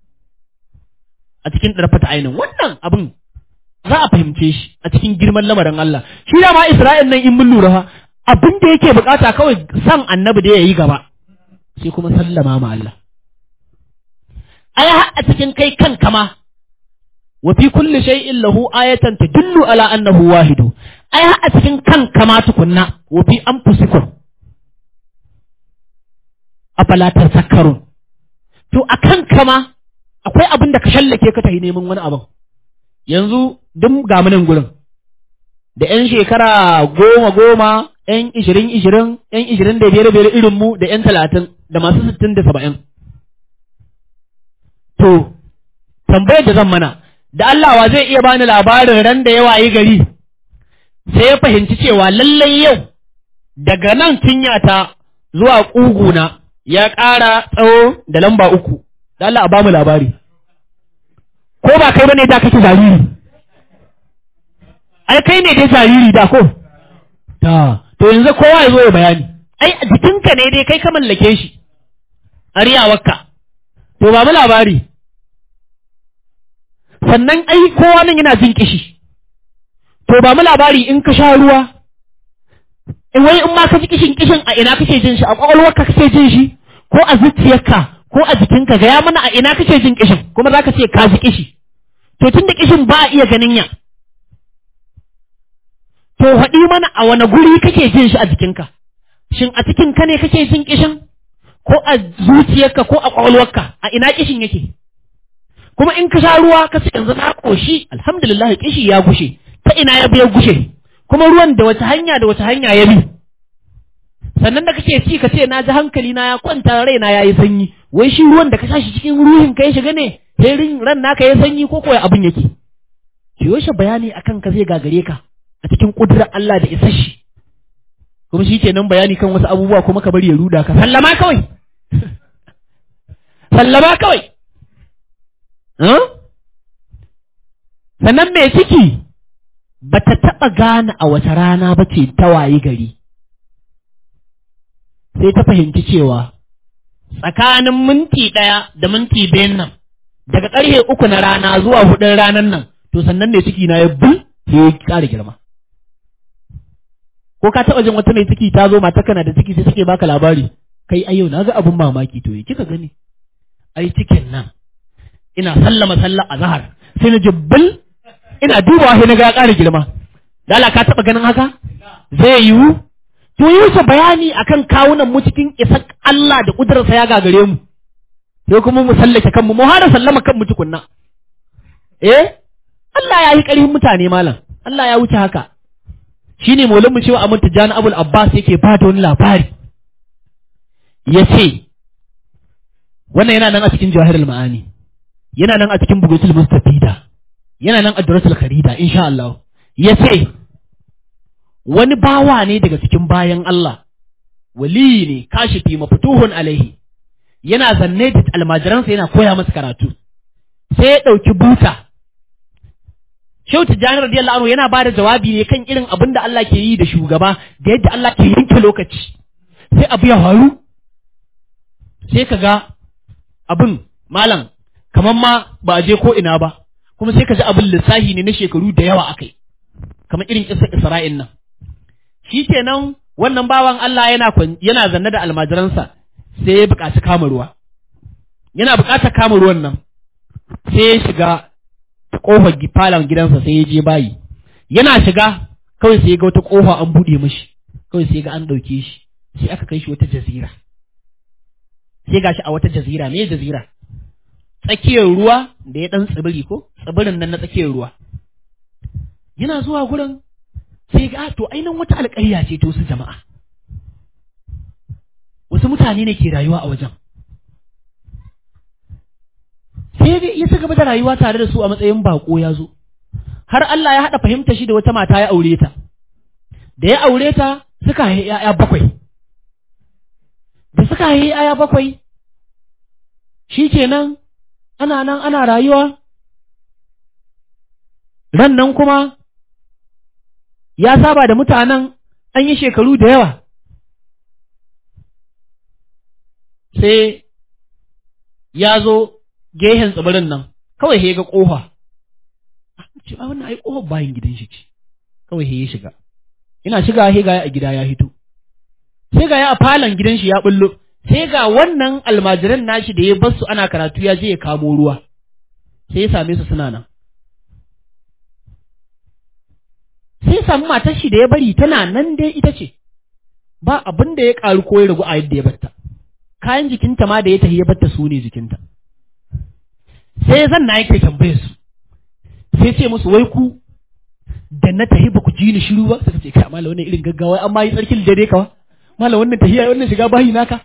a cikin ɗarfata ainihin wannan abin za a fahimce shi a cikin girman lamarin Allah shi da ma Isra'il nan in mun lura fa abin da yake bukata kawai san annabi da ya yi gaba sai kuma sallama ma Allah ai a cikin kai kanka ma wa fi kulli shay'in lahu ayatan tadullu ala annahu wahidu ai a cikin kanka ma tukunna wa fi anfusikum afala tazakkarun to a kanka ma akwai abin da ka shallake ka tahi neman wani abin yanzu duk ga munin gurin da yan shekara goma goma yan ishirin ishirin yan ishirin da biyar biyar irin mu da yan talatin da masu sittin da saba'in To, tambayar da zan mana, da Allah wa zai iya bani labarin ran da yawa yi gari, sai ya fahimci cewa lallai yau daga nan cinyata zuwa ƙuguna ya ƙara tsawo da lamba uku, da Allah a bamu labari. Ko ba kai bane da kake jariri? Ai, kai ne dai jariri da ko? Ta, to yanzu kowa ya zo ya bayani. Ai, a jikinka ne dai kai ka mallake shi, aryawarka. to ba mu labari sannan ai kowa nan yana jin kishi to ba mu labari in ka sha ruwa in wai in ma ka ji kishin kishin a ina kake jin shi a kwakwalwarka kake jin shi ko a zuciyarka ko a jikinka gaya mana a ina kake jin kishin kuma za ka ce ka ji kishi to tun da kishin ba a iya ganin ya to haɗi mana a wani guri kake jin shi a jikinka shin a cikin ka ne kake jin kishin ko a zuciyarka ko a ƙwaƙwalwarka a ina kishin yake kuma in ka sha ruwa ka ce yanzu na ƙoshi alhamdulillah kishi ya gushe ta ina ya biya gushe kuma ruwan da wata hanya da wata hanya ya bi sannan da kake ci ka ce na ji hankali na ya kwanta raina ya yi sanyi wai shi ruwan da ka sha shi cikin ruhin ka ya shiga ne sai ran naka ya sanyi ko kuwa abin yake ki yoshe bayani akan ka zai gagare ka a cikin ƙudurar Allah da isashi kuma shi kenan bayani kan wasu abubuwa kuma ka bari ya ruda ka sallama kawai sallama kawai sannan mai ciki ba ta taɓa gane a wata rana ba ce ta wayi gari sai ta fahimci cewa tsakanin minti ɗaya da minti biyun nan daga ƙarfe uku na rana zuwa hudun ranar nan to sannan mai ciki na ya bul sai ya ƙara girma ko ka taɓa jin wata mai ciki ta zo mata kana da ciki sai take baka labari kai a yau na ga abin mamaki to kika gani ai cikin nan ina sallama sallah a zahar sai na jibbal ina dubawa sai na ga ƙara girma dala ka taɓa ganin haka zai yiwu to yi wuce bayani akan kawunan mu cikin isa Allah da ƙudurarsa ya gagare mu sai kuma mu sallake kanmu mu hada sallama kanmu tukunna eh Allah ya yi ƙarfin mutane malam Allah ya wuce haka shine maulan mu cewa Ahmad Tijani Abul Abbas yake ba da wani labari yace wannan yana nan a cikin Jawahirul Ma'ani yana nan a cikin Bugatul Mustafida yana nan a Duratul Kharida insha Allah yace wani bawa ne daga cikin bayan Allah wali ne kashifi mafutuhun alaihi yana zanne da almajiransa yana koya masa karatu sai ya ɗauki buta Shehu Tijjani radiyallahu anhu yana ba da jawabi ne kan irin abin da Allah ke yi da shugaba da yadda Allah ke yanke lokaci sai abu ya faru sai ka ga abin malam kamar ma ba a je ko ina ba kuma sai ka ji abin lissahi ne na shekaru da yawa akai kamar irin kisar Isra'il nan shi kenan wannan bawan Allah yana yana zanne da almajiransa sai ya buƙaci kama ruwa yana buƙatar kama ruwan nan sai ya shiga ƙofar falon gidansa sai ya je bayi yana shiga kawai sai ya ga wata ƙofa an buɗe mashi kawai sai ga an ɗauke shi sai aka kai shi wata jazira sai gashi a wata jazira me jazira tsakiyar ruwa da ya ɗan tsibiri ko tsibirin nan na tsakiyar ruwa yana zuwa gurin sai ga to ainihin wata alƙarya ce to su jama'a wasu mutane ne ke rayuwa a wajen sai ya ci gaba da rayuwa tare da su a matsayin bako ya zo har Allah ya haɗa fahimta shi da wata mata ya aure ta da ya aure ta suka haihi ‘ya'ya bakwai da suka haihi ‘ya'ya bakwai shi kenan ana nan ana rayuwa ran nan kuma ya saba da mutanen an yi shekaru da yawa sai ya zo gehen tsibirin nan kawai ya ga ƙofa ce a wannan ai ƙofar bayan gidan shi ce kawai ya shiga ina shiga he ga a gida ya hito sai ga ya a falon gidan shi ya bullo sai ga wannan almajiran nashi da ya bar su ana karatu ya je ya kamo ruwa sai ya same su suna nan sai samu matar shi da ya bari tana nan dai ita ce ba abin da ya karu ko ya ragu a yadda ya batta kayan jikinta ma da ya tafi ya batta su ne jikinta sai zan na yake tambaye su sai ce musu wai ku da na tafi ba ku ji ni shiru ba suka ce kai mala wannan irin gaggawa amma yi tsarkin da dai kawa mala wannan tahiya wannan shiga bayi naka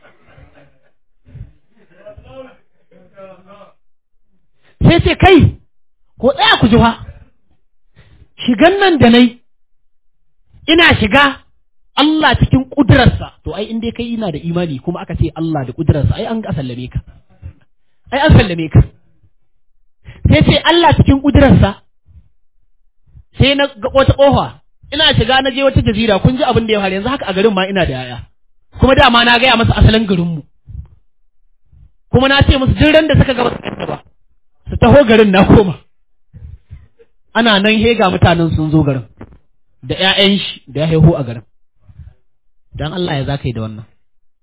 sai ce kai ko tsaya ku ji fa shigan nan da nai ina shiga Allah cikin ƙudurarsa to ai in dai kai ina da imani kuma aka ce Allah da ƙudurarsa ai an sallame ka ai an sallame ka sai ce Allah cikin ƙudurarsa sai na ga wata ƙofa ina shiga na je wata jazira kun ji abin da ya faru yanzu haka a garin ma ina da yaya kuma dama na gaya masa asalin garinmu kuma na ce musu duk ran da suka gaba su ba su taho garin na koma ana nan hega mutanen sun zo garin da ƴaƴan shi da ya haihu a garin dan Allah ya zaka yi da wannan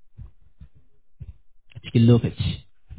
a cikin lokaci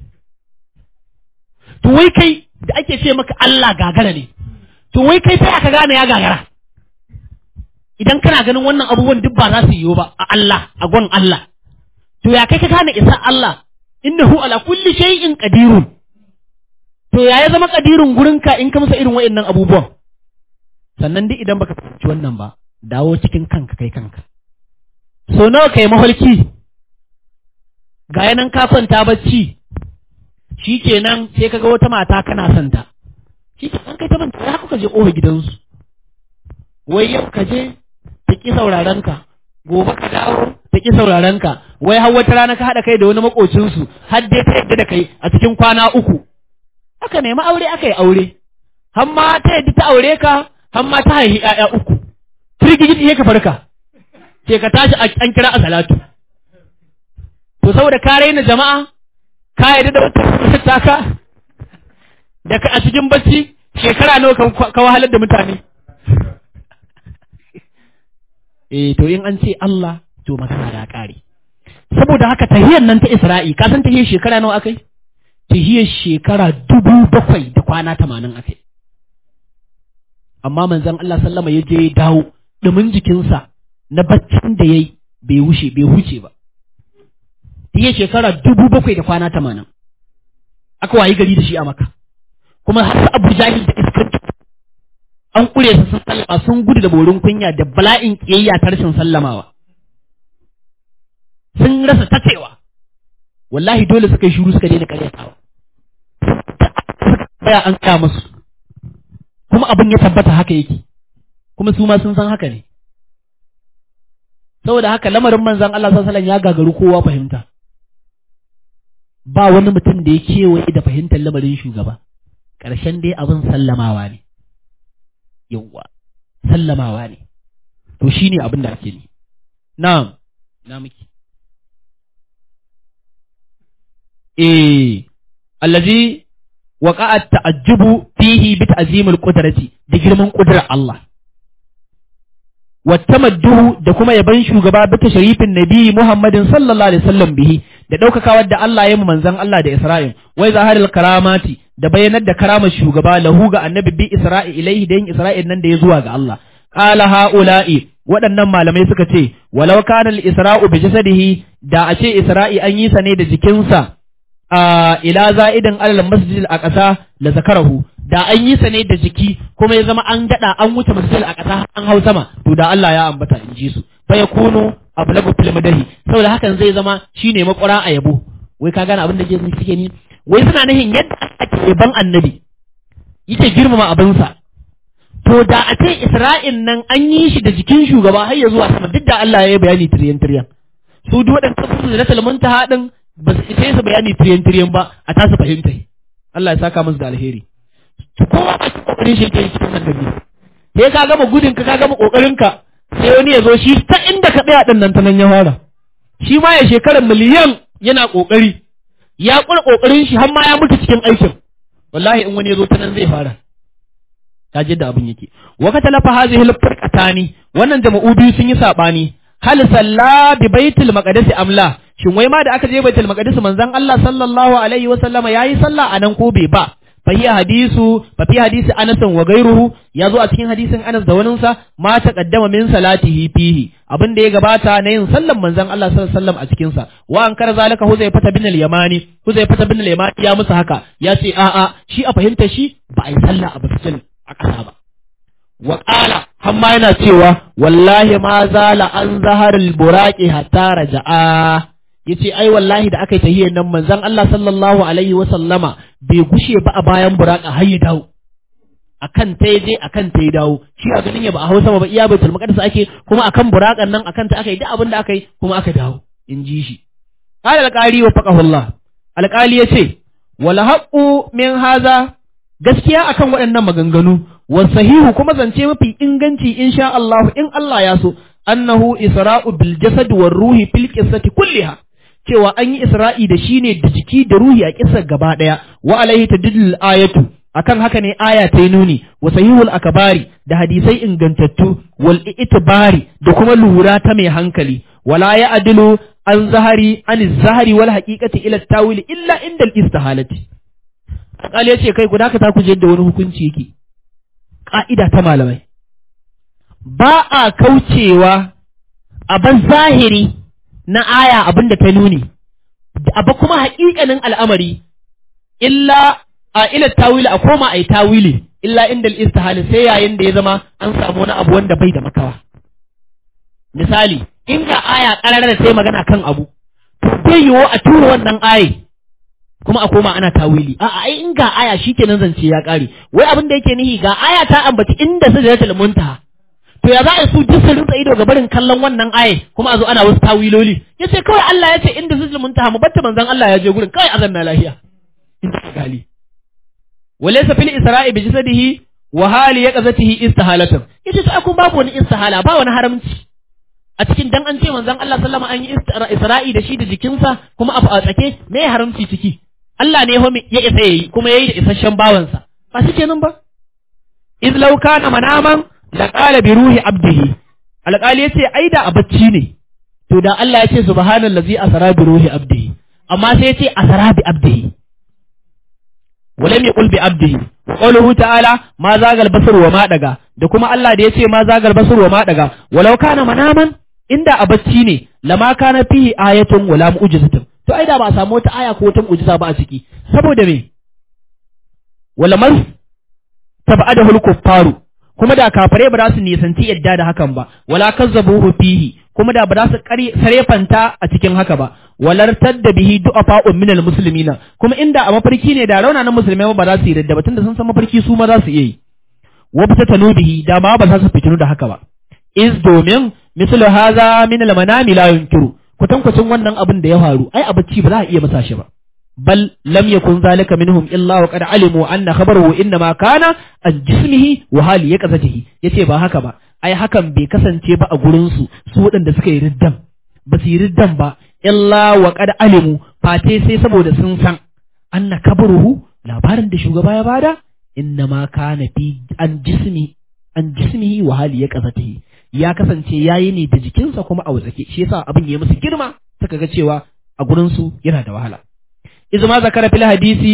to wai kai da ake ce maka Allah gagara ne to wai kai sai aka gane ya gagara idan kana ganin wannan abubuwan duk ba za su yiwu ba a Allah a gwan Allah to ya kai ka gane isa Allah innahu ala kulli shay'in qadirun to ya ya zama qadirun gurinka in ka masa irin waɗannan abubuwan sannan duk idan baka fahimci wannan ba dawo cikin kanka kai kanka so nawa kai mafarki ga yanan ka kwanta bacci shikenan sai kaga wata mata kana son ta shikenan kai ta manta ya kuka je ƙofar gidansu wai yau ka je ta ƙi sauraron ka gobe ka dawo ta ƙi sauraron ka wai har wata rana ka haɗa kai da wani makocinsu har dai ta yadda da kai a cikin kwana uku aka nemi aure aka yi aure har ma ta yadda ta aure ka har ma ta haihi ƴaƴa uku firgigit iya ka farka sai ka tashi an kira a salatu to saboda ka raina jama'a ka yadda da wata taka da ka a cikin bacci shekara nawa ka wahalar da mutane eh to in an ce Allah to magana da ƙare saboda haka tahiyar nan ta Isra'i ka san tahiyar shekara nawa akai tahiyar shekara dubu bakwai da kwana tamanin akai amma manzon Allah sallama ya je ya dawo dumin jikinsa na baccin da yayi bai wuce bai huce ba tahiyar shekara dubu bakwai da kwana tamanin aka wayi gari da shi a maka kuma har Abu Jahil da iskanci an ƙure su sun sallama sun gudu da borin kunya da bala'in ƙiyayya ta rashin sallamawa sun rasa tacewa wallahi dole suka yi shuru suka daina karyatawa baya an kaya musu kuma abin ya tabbata haka yake kuma su ma sun san haka ne saboda haka lamarin manzan Allah sallallahu ya gagaru kowa fahimta ba wani mutum da ya kewaye da fahimtar lamarin shugaba ƙarshen dai abin sallamawa ne yawwa sallamawa ne to shine abin da ake ni na'am na miki eh allazi waqa'a ta'ajjubu fihi bi ta'zimil qudrati da girman kudrar Allah wattamadduhu da kuma yaban shugaba bi tashrifin nabi Muhammadin sallallahu alaihi wasallam bihi da daukakawar da Allah ya mu manzon Allah da Isra'il wai zaharil karamati da bayanar da karamar shugaba lahu ga annabi bi Isra'i ilaihi da yin Isra'il nan da ya zuwa ga Allah qala haula'i waɗannan malamai suka ce walau kana al-isra'u bi jasadihi da a ce Isra'i an yi sa ne da jikinsa ila za'idan alal masjidil aqsa la zakarahu da an yi sa ne da jiki kuma ya zama an gada an wuce masjidil aqsa an hau sama to da Allah ya ambata in ji su fa yakunu ablagu fil madahi saboda hakan zai zama shine makwara a yabo wai ka gane abin da suke ni wai suna nihin yadda ake yaban annabi yake girmama abinsa to da a ce Isra'in nan an yi shi da jikin shugaba har ya zuwa sama duk da Allah ya yi bayani tiryan tiryan su duk waɗanda su da talmunta haɗin ba su isa su bayani tiriyan tiriyan ba a tasa fahimta Allah ya saka musu da alheri to kowa a cikin kokarin shi yake cikin annabi sai ka gama gudun ka ka gama kokarin ka sai wani ya zo shi ta inda ka tsaya din nan ta nan ya fara shi ma ya shekarar miliyan yana kokari ya kura kokarin shi har ma ya mutu cikin aikin wallahi in wani ya zo ta nan zai fara ta da abin yake wa ka talafa hazihi al-firqatani wannan jama'u biyu sun yi sabani hal salla bi baitul maqdis amla shin wai ma da aka je baitul maqdis manzon Allah sallallahu alaihi wa sallama yayi sallah anan ko bai ba fa hiya hadisu fa fi hadisi Anas wa gairuhu ya zo a cikin hadisin Anas da wani sa ma taqaddama min salatihi fihi abin da ya gabata na yin sallan manzon Allah sallallahu alaihi wasallam a cikin sa wa an kar zalika Huzaifa bin al-Yamani Huzaifa bin al-Yamani ya musu haka ya ce a a shi a fahimta shi ba a yi sallah a bakin a ƙasa ba wa qala hamma yana cewa wallahi ma zala an zaharil buraqi hatta raja'a yace ai wallahi da aka yi tahiyyar nan manzon Allah sallallahu alaihi wa sallama bai gushe ba a bayan buraka har ya dawo akan ta je akan ta ya dawo shi a ganin ya ba a Hausa ba iya baitul maqdis ake kuma akan burakan nan akan ta aka yi duk abin da aka yi kuma aka dawo in ji shi qala alqali wa faqahullah alqali yace wala haqqu min haza gaskiya akan waɗannan maganganu wa sahihu kuma zance mafi inganci insha Allah in Allah ya so annahu isra'u bil jasad war ruhi fil qissati kulliha cewa an yi isra'i da shi ne da jiki da ruhi a kisar gaba ɗaya wa alaihi tadillul ayatu akan haka ne aya ta nuni wa sahihul akabari da hadisai ingantattu wal itibari da kuma lura ta mai hankali wala ya adilu an zahari an zahari wal haqiqati ila tawili illa inda al istihalati akali yace kai guda ka ta kuje da wani hukunci yake ka'ida ta malamai ba a kaucewa a ban zahiri na aya abin da ta nuni, abu kuma haƙiƙanin al'amari, illa a ila tawili a koma a yi tawili, illa inda istihali sai yayin da ya zama an samu wani abu wanda bai da makawa. Misali, in ga aya ƙarar da sai magana kan abu, to bai yiwu a tura wannan aye, kuma a koma ana tawili. A'a, ai in ga aya shi kenan zance ya ƙare, wai abin da yake nihi ga aya ta ambaci inda su da muntaha. to ya za a su duk su rinsa ido ga barin kallon wannan aye kuma a zo ana wasu tawiloli ya ce kawai Allah ya ce inda zuzul muntaha mu batta manzon Allah ya je gurin kawai azan na lahiya inda ka gali walaysa fil isra'i bi jasadihi wa hali yaqzatihi istihalatan yace to akun babu wani istihala ba wani haramci a cikin dan an ce manzon Allah sallama an yi isra'i da shi da jikinsa kuma a tsake me haramci ciki Allah ne ya isa yayi kuma yayi da isasshen bawansa ba shi kenan ba iz law kana manaman laƙala bi ruhi abdihi alƙali yace ai da a bacci ne to da Allah ya ce subhanallazi asra bi ruhi abdihi amma sai ya ce asra bi abdihi walam yaqul bi abdihi qawluhu ta'ala ma zagal basar wa ma daga da kuma Allah da yace ma zagal basar wa ma daga walau kana manaman inda a bacci ne lama kana fihi ayatun wala mu'jizatun to ai da ba a samu wata aya ko wata mu'jiza ba a ciki saboda me wala man tabadahu al-kuffaru kuma da kafare ba za su nisanci yadda da hakan ba wala kazzabuhu fihi kuma da ba za su sarefanta a cikin haka ba walar tadda bihi du'afa'un minal muslimina kuma inda a mafarki ne da raunanan musulmai ba za su yi radda ba tunda sun san mafarki su ma za su iya yi wa fitanu bihi da ma ba za su fitinu da haka ba is domin mislu haza min al manami la yunkiru kutankucin wannan abin da ya faru ai a bacci ba za a iya masa shi ba bal lam yakun zalika minhum illa wa qad alimu anna khabaruhu inma kana an jismihi wa hali yaqzatihi yace ba haka ba ai hakan bai kasance ba a gurin su su waɗanda suka yi riddan ba su yi riddan ba illa wa qad alimu fate sai saboda sun san anna kabaruhu labarin da shugaba ya bada inma kana fi an jismi an jismihi wa hali yaqzatihi ya kasance yayi ne da jikinsa kuma a watsake shi yasa abin ya musu girma suka ga cewa a gurin su yana da wahala iz ma zakara fil hadisi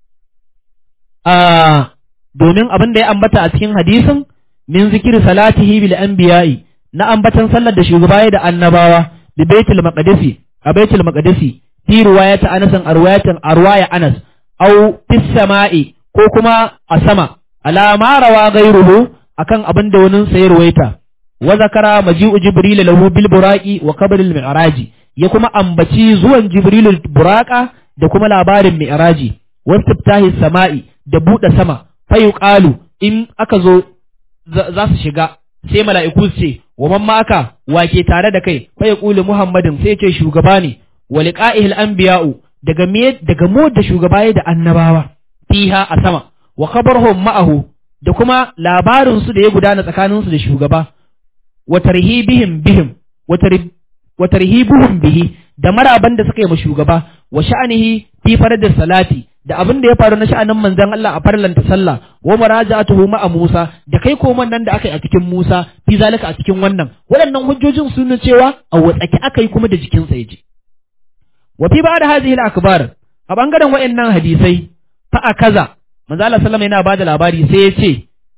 a domin abin da ya ambata a cikin hadisin min zikiri salatihi bil anbiya'i na ambatan sallar da shugaba da annabawa bi baitul maqdisi a baitul maqdisi fi riwayati Anas a riwayatin arwaya Anas au fis sama'i ko kuma a sama ala ma rawa gairuhu akan abin da wani sayar waita wa zakara maji'u jibril lahu bil buraqi wa qabl al mi'raji ya kuma ambaci zuwan jibril buraqa da kuma labarin mi'raji wa istiftahi sama'i da buɗe sama fa yuqalu in aka zo za su shiga sai mala'iku su ce wa man maka wa ke tare da kai fa yaqulu muhammadin sai ce shugaba ne wa liqa'ihil anbiya'u daga me daga mu da shugaba da annabawa fiha a sama wa khabarhum ma'ahu da kuma labarin su da ya gudana tsakanin su da shugaba wa tarhibihim bihim wa tarhibuhum bihi da maraban da suka yi ma shugaba wa sha'anihi fi faradis salati da abin da ya faru na sha'anin manzon Allah a farlanta sallah wa muraja'atuhu ma'a Musa da kai koman nan da aka yi a cikin Musa fi zalika a cikin wannan waɗannan hujjojin sun nuna cewa a watsake aka yi kuma da jikinsa ya ji wa fi ba'da hadhihi al-akbar a bangaren waɗannan hadisai fa akaza manzo Allah sallama yana bada labari sai ya ce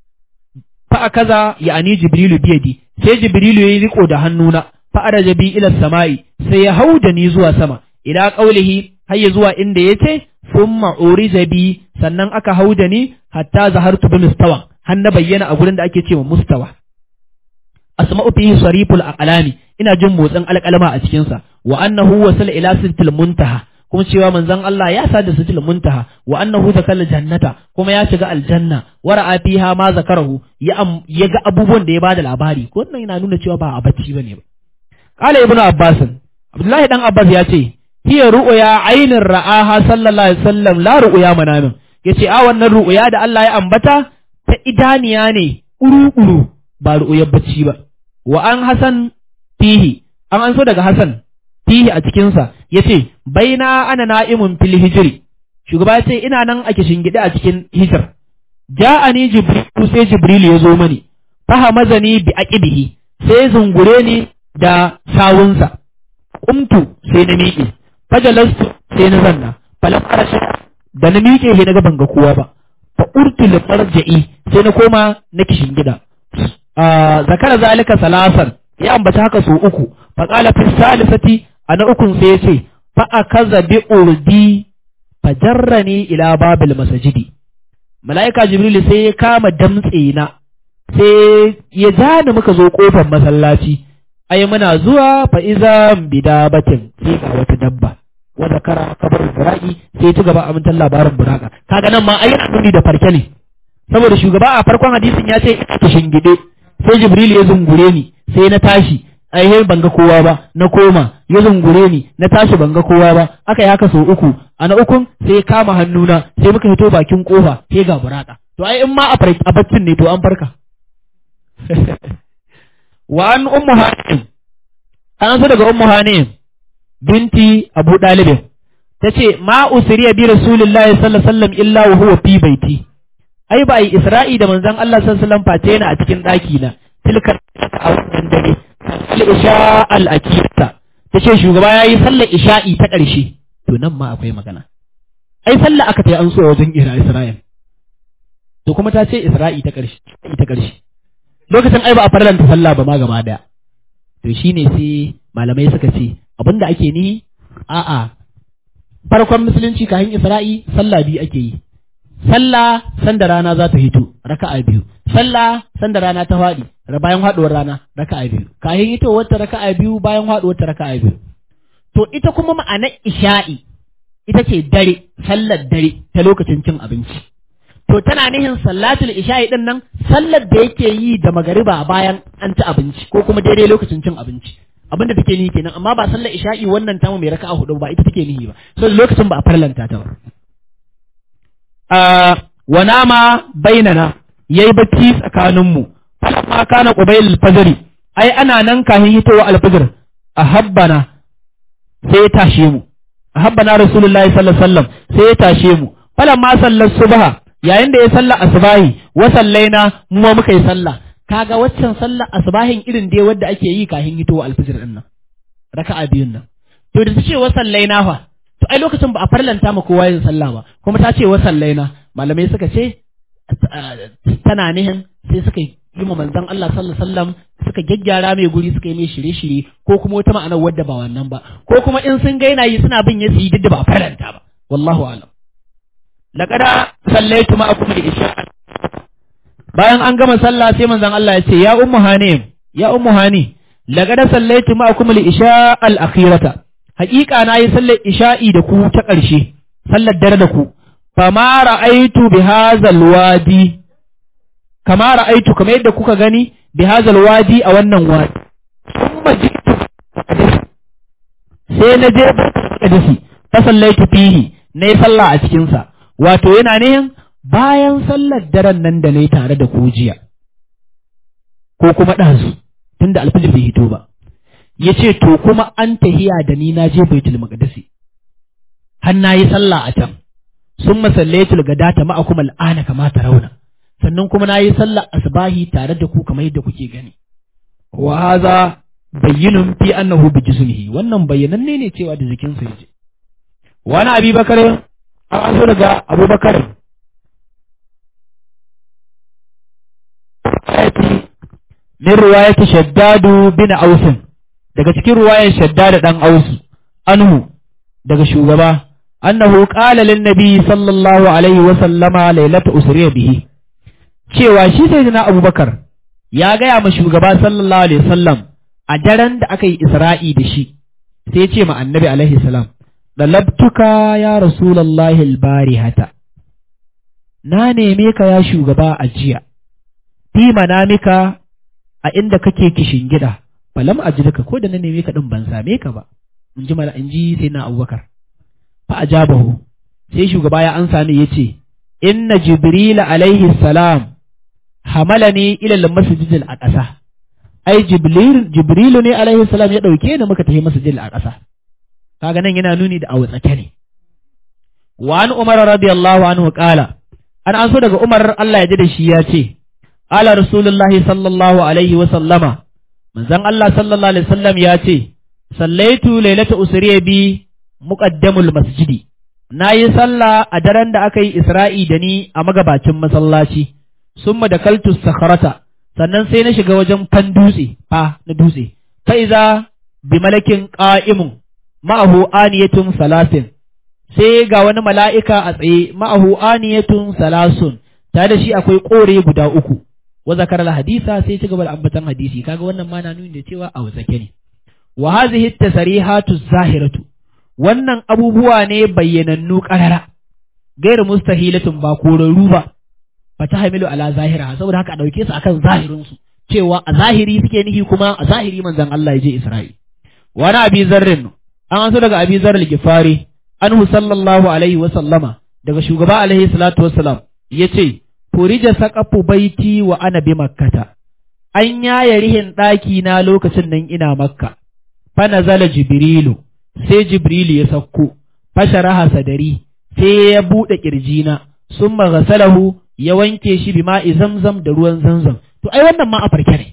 fa akaza ya'ani jibrilu biyadi sai jibrilu yayi riko da hannuna fa araja bi ila samai sai ya hauda ni zuwa sama ila qaulihi har ya zuwa inda yace thumma urija bi sannan aka hauda ni hatta zahartu bi mustawa har na bayyana a gurin da ake cewa mustawa asma'u fihi sariful aqlami ina jin motsin alƙalama a cikin sa wa annahu wasala ila sitil muntaha kuma cewa manzon Allah ya sada sitil muntaha wa annahu zakal jannata kuma ya shiga aljanna wa ra'a fiha ma zakarahu ya ya ga abubuwan da ya bada labari ko wannan yana nuna cewa ba a bacci bane ba qala ibnu abbas abdullahi dan abbas ya ce hiya ru'ya ainin ra'aha sallallahu alaihi wasallam la ru'ya manamin yace a wannan ru'ya da Allah ya ambata ta idaniya ne uru-uru ba ru'yar bacci ba wa an hasan fihi an an so daga hasan fihi a cikinsa ya ce baina ana na'imun fil hijiri shugaba ya ce ina nan ake shingide a cikin hijir ja'ani jibrilu sai jibrilu ya zo mani fahamazani bi aqibihi sai zungure ni da sawunsa qumtu sai na miƙe fajalastu sai na zanna falam arasha da na miƙe sai na ga banga kowa ba fa urtu li farja'i sai na koma na kishingida zakara zalika salasan ya ambata haka su uku fa qala fi salisati ana ukun sai yace fa akaza bi urdi fajarrani ila babil masajidi malaika jibril sai ya kama damtse na sai ya jani muka zo kofar masallaci ai muna zuwa fa iza bidabatin sai ga wata dabba wa zakara kabar bura'i sai ta gaba amintan labarin buraka kaga nan ma ai nuni da farke ne saboda shugaba a farkon hadisin ya ce ina shingide sai jibril ya zungure ni sai na tashi ai ban ga kowa ba na koma ya zungure ni na tashi ban ga kowa ba aka yi haka sau uku a na ukun sai ya kama hannuna sai muka fito bakin kofa sai ga buraka to ai in ma a baccin ne to an farka wa an ummu hanim an so daga ummu hanim binti abu dalibin tace ma usriya bi rasulillahi sallallahu alaihi wasallam illa wa huwa fi baiti ai ba yi isra'i da manzon Allah sallallahu alaihi wasallam face yana a cikin daki na tilka a wannan dare al-isha al-akita tace shugaba yayi sallar isha'i ta ƙarshe to nan ma akwai magana ai sallah aka tayi an so wajen ira Isra'il to kuma ta ce Isra'i ta ƙarshe ta ƙarshe lokacin ai ba a farlanta sallah ba ma gaba daya to shine sai malamai suka ce abinda ake ni a'a farkon musulunci kayan Isra'i sallah biyu ake yi sallah sanda rana za ta hito raka'a biyu sallah sanda rana ta faɗi bayan haɗuwar rana raka'a biyu kayan hito wata raka'a biyu bayan haɗuwar ta raka'a biyu to ita kuma ma'anar isha'i ita ce dare sallar dare ta lokacin cin abinci to tana nihin sallatul isha'i din nan sallar da yake yi da magariba bayan an ci abinci ko kuma daidai lokacin cin abinci abinda take nihi kenan amma ba sallar isha'i wannan tamu mai raka'a hudu ba ita take nihi ba so lokacin ba a farlanta ta ba wa nama bainana yayi bacci tsakaninmu falamma kana qubayl al-fajr ai ana nan kahin hitowa al-fajr ahabbana sai ya tashe mu ahabbana rasulullahi sallallahu alaihi wasallam sai ya tashe mu falamma sallar subha yayin da ya salla asbahi wa sallaina mu ma muka yi sallah kaga waccan sallar asbahin irin dai wadda ake yi kahin hitowa al-fajr din nan raka'a biyun nan to da ta ce wa sallaina fa to ai lokacin ba a farlanta ma kowa yin sallah ba kuma ta ce wa sallaina malamai suka ce tana nihin sai suka yi ma manzon Allah sallallahu alaihi wasallam suka gyaggyara mai guri suka yi mai shirye-shirye ko kuma wata ma'anar wadda ba wannan ba ko kuma in sun ga yana yi suna bin ya su yi duk da ba faranta ba wallahu alam laqad sallaitu ma'akum al-isha bayan an gama sallah sai manzon Allah ya ce ya ummu hanim ya ummu hani laqad sallaitu ma'akum al-isha al-akhirata haƙiƙa na yi sallar isha'i da ku ta ƙarshe sallar dare da ku fama ra'aitu bi hazal wadi kama ra'aitu kamar yadda kuka gani bi hazal wadi a wannan wadi kuma jitu sai na je hadisi fa sallaitu fihi nayi sallah a cikin sa wato yana ne bayan sallar daren nan da nayi tare da ku jiya ko kuma ɗazu tunda alfijir bai hito ba yace to kuma an tahiya da ni na je baitul maqdisi har nayi sallah a can sun masallaitul gadata ma'akum al'ana kama rauna sannan kuma nayi sallar asbahi tare da ku kamar yadda kuke gani wa hadha bayyinun fi annahu bi jismihi wannan bayyananne ne cewa da jikinsa yaje wani abi bakar an so daga abubakar min ruwayati shaddadu bin ausin daga cikin ruwayar shaddad dan ausu anhu daga shugaba annahu qala lin nabi sallallahu alaihi wa sallama lailata usriya bihi cewa shi sayyidina abubakar ya gaya ma shugaba sallallahu alaihi wasallam a daren da aka yi isra'i da shi sai ce ma annabi alaihi salam dalabtuka ya rasulallahi albarihata na neme ka ya shugaba a jiya fi manamika a inda kake kishin gida falam ajidka ko da na neme ka din ban same ka ba in ji mala in ji sai na abubakar fa ajabahu sai shugaba ya ansa ne yace inna jibril alaihi salam hamalani ila al-masjid al-aqsa ai jibril jibrilu ne alaihi salam ya dauke ni muka tafi masjid al-aqsa kaga nan yana nuni da awtsake ne wa an umar radiyallahu anhu qala an an so daga umar Allah ya ji da shi ya ce ala rasulullahi sallallahu alaihi wa sallama manzon Allah sallallahu alaihi wasallam ya ce sallaitu lailata usriya bi muqaddamul masjidi nayi sallah a daren da aka yi isra'i da ni a magabacin masallaci summa da kaltu sakharata sannan sai na shiga wajen fan dutse fa na dutse fa iza bi malakin qa'imun ma'ahu aniyatun salasin sai ga wani mala'ika a tsaye ma'ahu aniyatun salasun tare da shi akwai kore guda uku wa zakar hadisa sai ci gaba da ambatan hadisi kaga wannan ma na nuni da cewa a wasake ne wa hadhihi tasrihatu zahiratu wannan abubuwa ne bayyanannu qarara gairu mustahilatun ba korarru ba fata hamilu ala zahira saboda haka a dauke su akan zahirin su cewa a zahiri suke nihi kuma a zahiri manzon Allah ya je Isra'il wani abi zarrin an so daga abi zarril gifari anhu sallallahu alaihi wa sallama daga shugaba alaihi salatu wassalam yace furija saqafu baiti wa ana bi makkata an yaya rihin ɗaki na lokacin nan ina makka fa nazala jibrilu sai jibrilu ya sauko fasharaha sadari sai ya buɗe ƙirjina sun maghasalahu ya wanke shi bi ma'i zamzam da ruwan zamzam to ai wannan ma a farke ne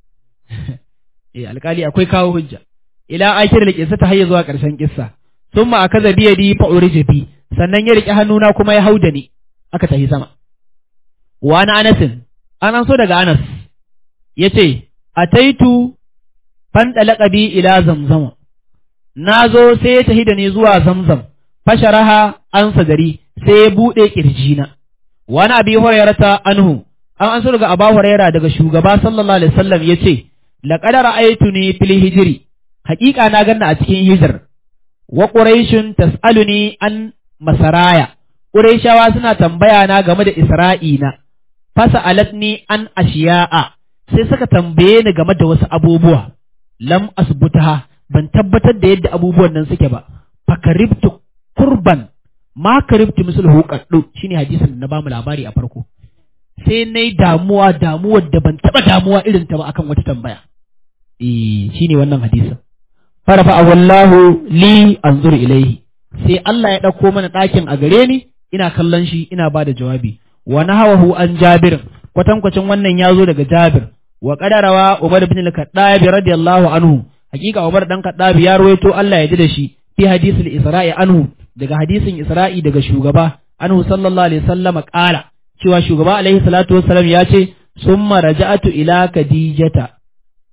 eh alkali akwai kawo hujja ila akir da kissa ta hayya zuwa ƙarshen kissa summa akaza bi yadi fa urija bi sannan ya riƙe hannuna kuma ya hauda ni aka tafi sama wa na anasin an so daga anas yace ataitu fan bi ila zamzama na zo sai ya tafi da ni zuwa zamzam fasharaha an sadari sai ya buɗe ƙirjina wani abi hurairata anhu an an daga aba huraira daga shugaba sallallahu alaihi wasallam yace laqad ra'aytuni fil hijri haƙiƙa na ganna a cikin hijr wa quraishun tas'aluni an masaraya quraishawa suna tambaya na game da isra'ina fasa'alatni an ashiya'a sai suka tambaye ni game da wasu abubuwa lam asbutaha ban tabbatar da yadda abubuwan nan suke ba fakaribtu kurban ma karibtu misluhu qaddu shine hadisin da na bamu labari a farko sai nayi damuwa damuwar da ban taba damuwa irin ta ba akan wata tambaya eh shine wannan hadisin farafa wallahu li anzur ilayhi sai Allah ya dauko mana ɗakin a gare ni ina kallon shi ina bada jawabi wa nahawahu an jabir kwatankwacin wannan ya zo daga jabir wa qadarawa umar ibn al-khattab radiyallahu anhu hakika umar dan khattab ya ruwaito Allah ya ji da shi fi hadisul isra'i anhu daga hadisin isra'i daga shugaba anhu sallallahu alaihi wasallam qala cewa shugaba alaihi salatu wassalam ya ce summa raja'atu ila khadijata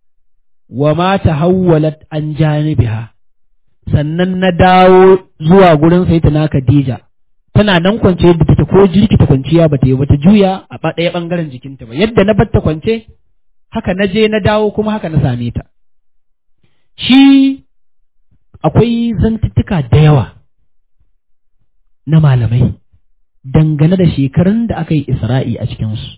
wa ma tahawwalat an janibiha sannan na dawo zuwa gurin sayyidina Khadija tana nan kwance yadda take ko jirkita kwanciya bata yi bata juya a ɗaya ɓangaren jikinta ba yadda na batta kwance haka na je na dawo kuma haka na same ta shi akwai zantuttuka da yawa na malamai dangane da shekarun da aka yi isra'i a cikinsu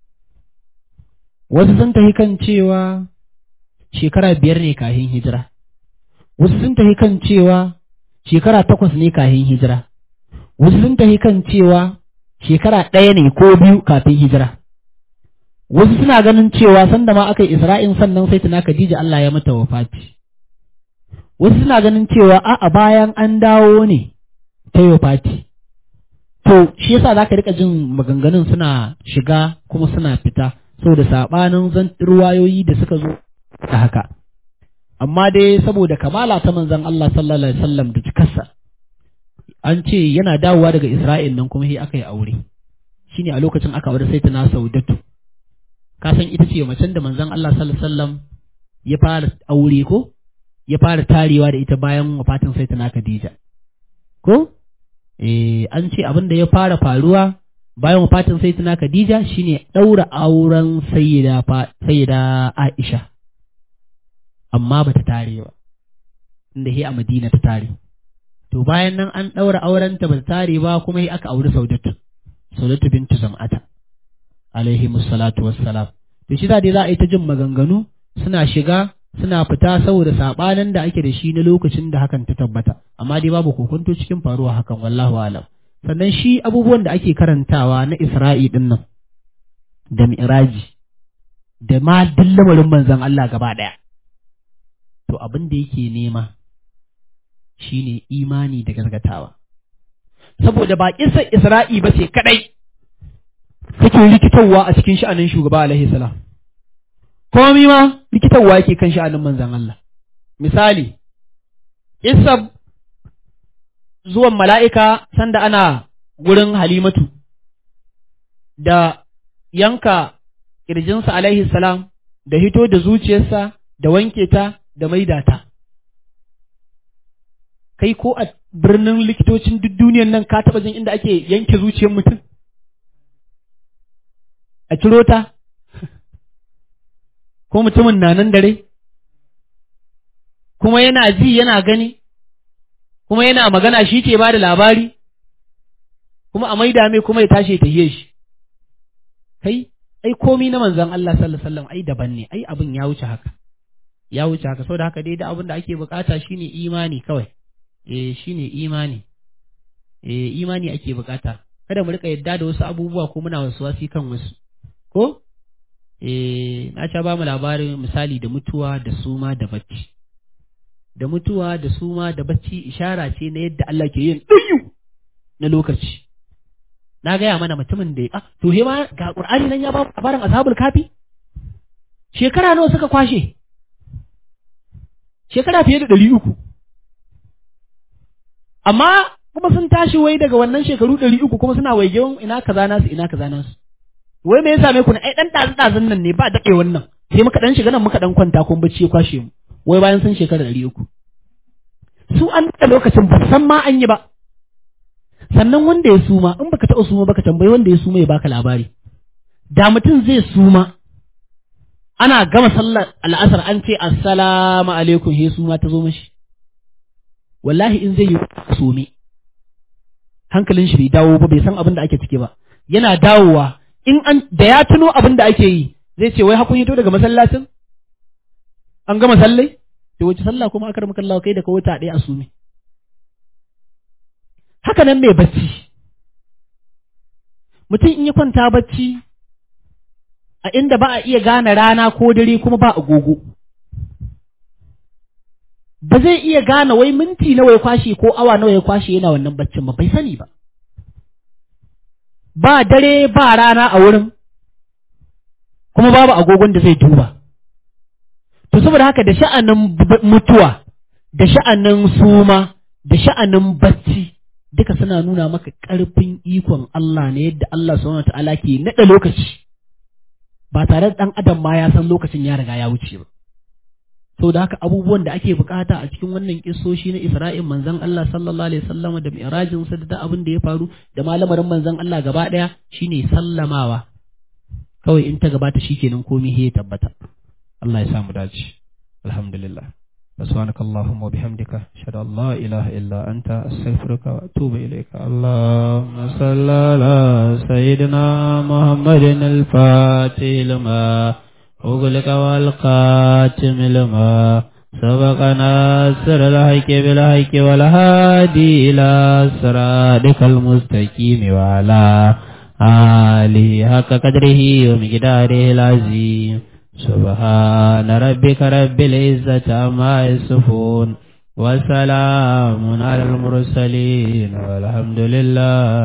wasu sun tafi kan cewa shekara biyar ne kahin hijira wasu sun tafi kan cewa shekara takwas ne kahin hijira wasu sun tafi kan cewa shekara ɗaya ne ko biyu kafin hijira wasu suna ganin cewa sanda ma aka yi isra'in sannan sai tuna Khadija Allah ya mata wafati wasu suna ganin cewa a'a bayan an dawo ne ta yi wafati to shi yasa zaka rika jin maganganun suna shiga kuma suna fita saboda sabanin zan ruwayoyi da suka zo da haka amma dai saboda kamala ta manzon Allah sallallahu alaihi wasallam da cikarsa an ce yana dawowa daga Isra'il nan kuma sai aka yi aure shine a lokacin aka aure sai tana Saudatu ka san ita ce macen da manzon Allah sallallahu alaihi wasallam ya fara aure ko ya fara tarewa da ita bayan wafatin sai tana Khadija ko eh an ce abin da ya fara faruwa bayan wafatin sai tana Khadija shine daura auren sayyida sayyida Aisha amma bata tare ba inda he a Madina ta tare to bayan nan an daura auren ta bata tare ba kuma he aka auri Saudatu Saudatu bintu Zam'ata alaihi musallatu wassalam to shi dai za a yi ta jin maganganu suna shiga suna fita saboda sabanin da ake da shi na lokacin da hakan ta tabbata amma dai babu kokonto cikin faruwa hakan wallahu alam sannan shi abubuwan da ake karantawa na Isra'i din nan da Mi'raji da ma lamarin manzon Allah gaba daya to abin da yake nema shine imani da gaskatawa saboda ba kisar Isra'i ba ce kadai take rikitarwa a cikin sha'anin shugaba alaihi salam komai ma rikitarwa yake kan sha'anin manzan Allah misali isa zuwan mala'ika sanda ana gurin halimatu da yanka ƙirjinsa alaihi salam da hito da zuciyarsa da wanke ta da maida ta kai ko a birnin likitocin duk duniyan nan ka taɓa jin inda ake yanke zuciyar mutum a ciro ta ko mutumin na nan dare kuma yana ji yana gani kuma yana magana shi ke ba da labari kuma a maida mai kuma ya tashi ta shi kai ai komi na manzon Allah sallallahu alaihi wasallam ai daban ne ai abin ya wuce haka ya wuce haka saboda haka dai da abin da ake bukata shine imani kawai eh shine imani eh imani ake bukata kada mu rika yadda da wasu abubuwa ko muna wasu wasi kan wasu ko eh na sha ba mu labarin misali da mutuwa da suma da bacci da mutuwa da suma da bacci ishara ce na yadda Allah ke yin ɗuyu na lokaci na gaya mana mutumin da ya to he ma ga Qur'ani nan ya ba labarin ashabul kafi shekara nawa suka kwashe shekara fiye da ɗari uku amma kuma sun tashi wai daga wannan shekaru ɗari uku kuma suna waigewan ina kaza nasu ina kaza nasu wai me ya same ku ne ai dan ɗazu ɗazun nan ne ba daɗe wannan sai muka dan shiga nan muka dan kwanta kun bacci ya kwashe mu wai bayan sun shekara ɗari uku su an da lokacin ba san ma an yi ba sannan wanda ya suma in baka taɓa suma baka tambayi wanda ya suma ya baka labari da mutum zai suma ana gama sallar al'asar an ce assalamu alaikum he suma ta zo mashi wallahi in zai yi sume hankalin shi bai dawo ba bai san abin da ake ciki ba yana dawowa in an da ya tuno abin da ake yi zai ce wai hakun hito daga masallacin an gama sallai to wace sallah kuma aka ramaka Allah kai da ka wuta ɗaya a sume haka nan mai bacci mutum in ya kwanta bacci a inda ba a iya gane rana ko dare kuma ba agogo ba zai iya gane wai minti nawa ya kwashe ko awa nawa ya kwashe yana wannan baccin ba bai sani ba ba dare ba rana a wurin kuma babu agogon da zai duba to saboda haka da sha'anin mutuwa da sha'anin suma da sha'anin bacci duka suna nuna maka ƙarfin ikon Allah ne yadda Allah subhanahu ta'ala ke naɗa lokaci ba tare da ɗan adam ma ya san lokacin ya riga ya wuce ba to da haka abubuwan da ake bukata a cikin wannan kissoshi na Isra'il manzon Allah sallallahu alaihi wasallam da mi'rajin sa da abin da ya faru da malamarin manzon Allah gaba daya shine sallamawa kawai in ta gabata shikenan komai ya tabbata Allah ya samu dace alhamdulillah سبحانك اللهم وبحمدك أشهد أن لا إله إلا أنت أستغفرك وأتوب إليك اللهم صل على سيدنا محمد الفاتح لما أغلق والقاتم لما سبق ناصر الحق بالحق والهادي إلى صراطك المستقيم وعلى آله حق قدره ومقداره العظيم سبحان ربك رب العزة عما يصفون وسلام على المرسلين والحمد لله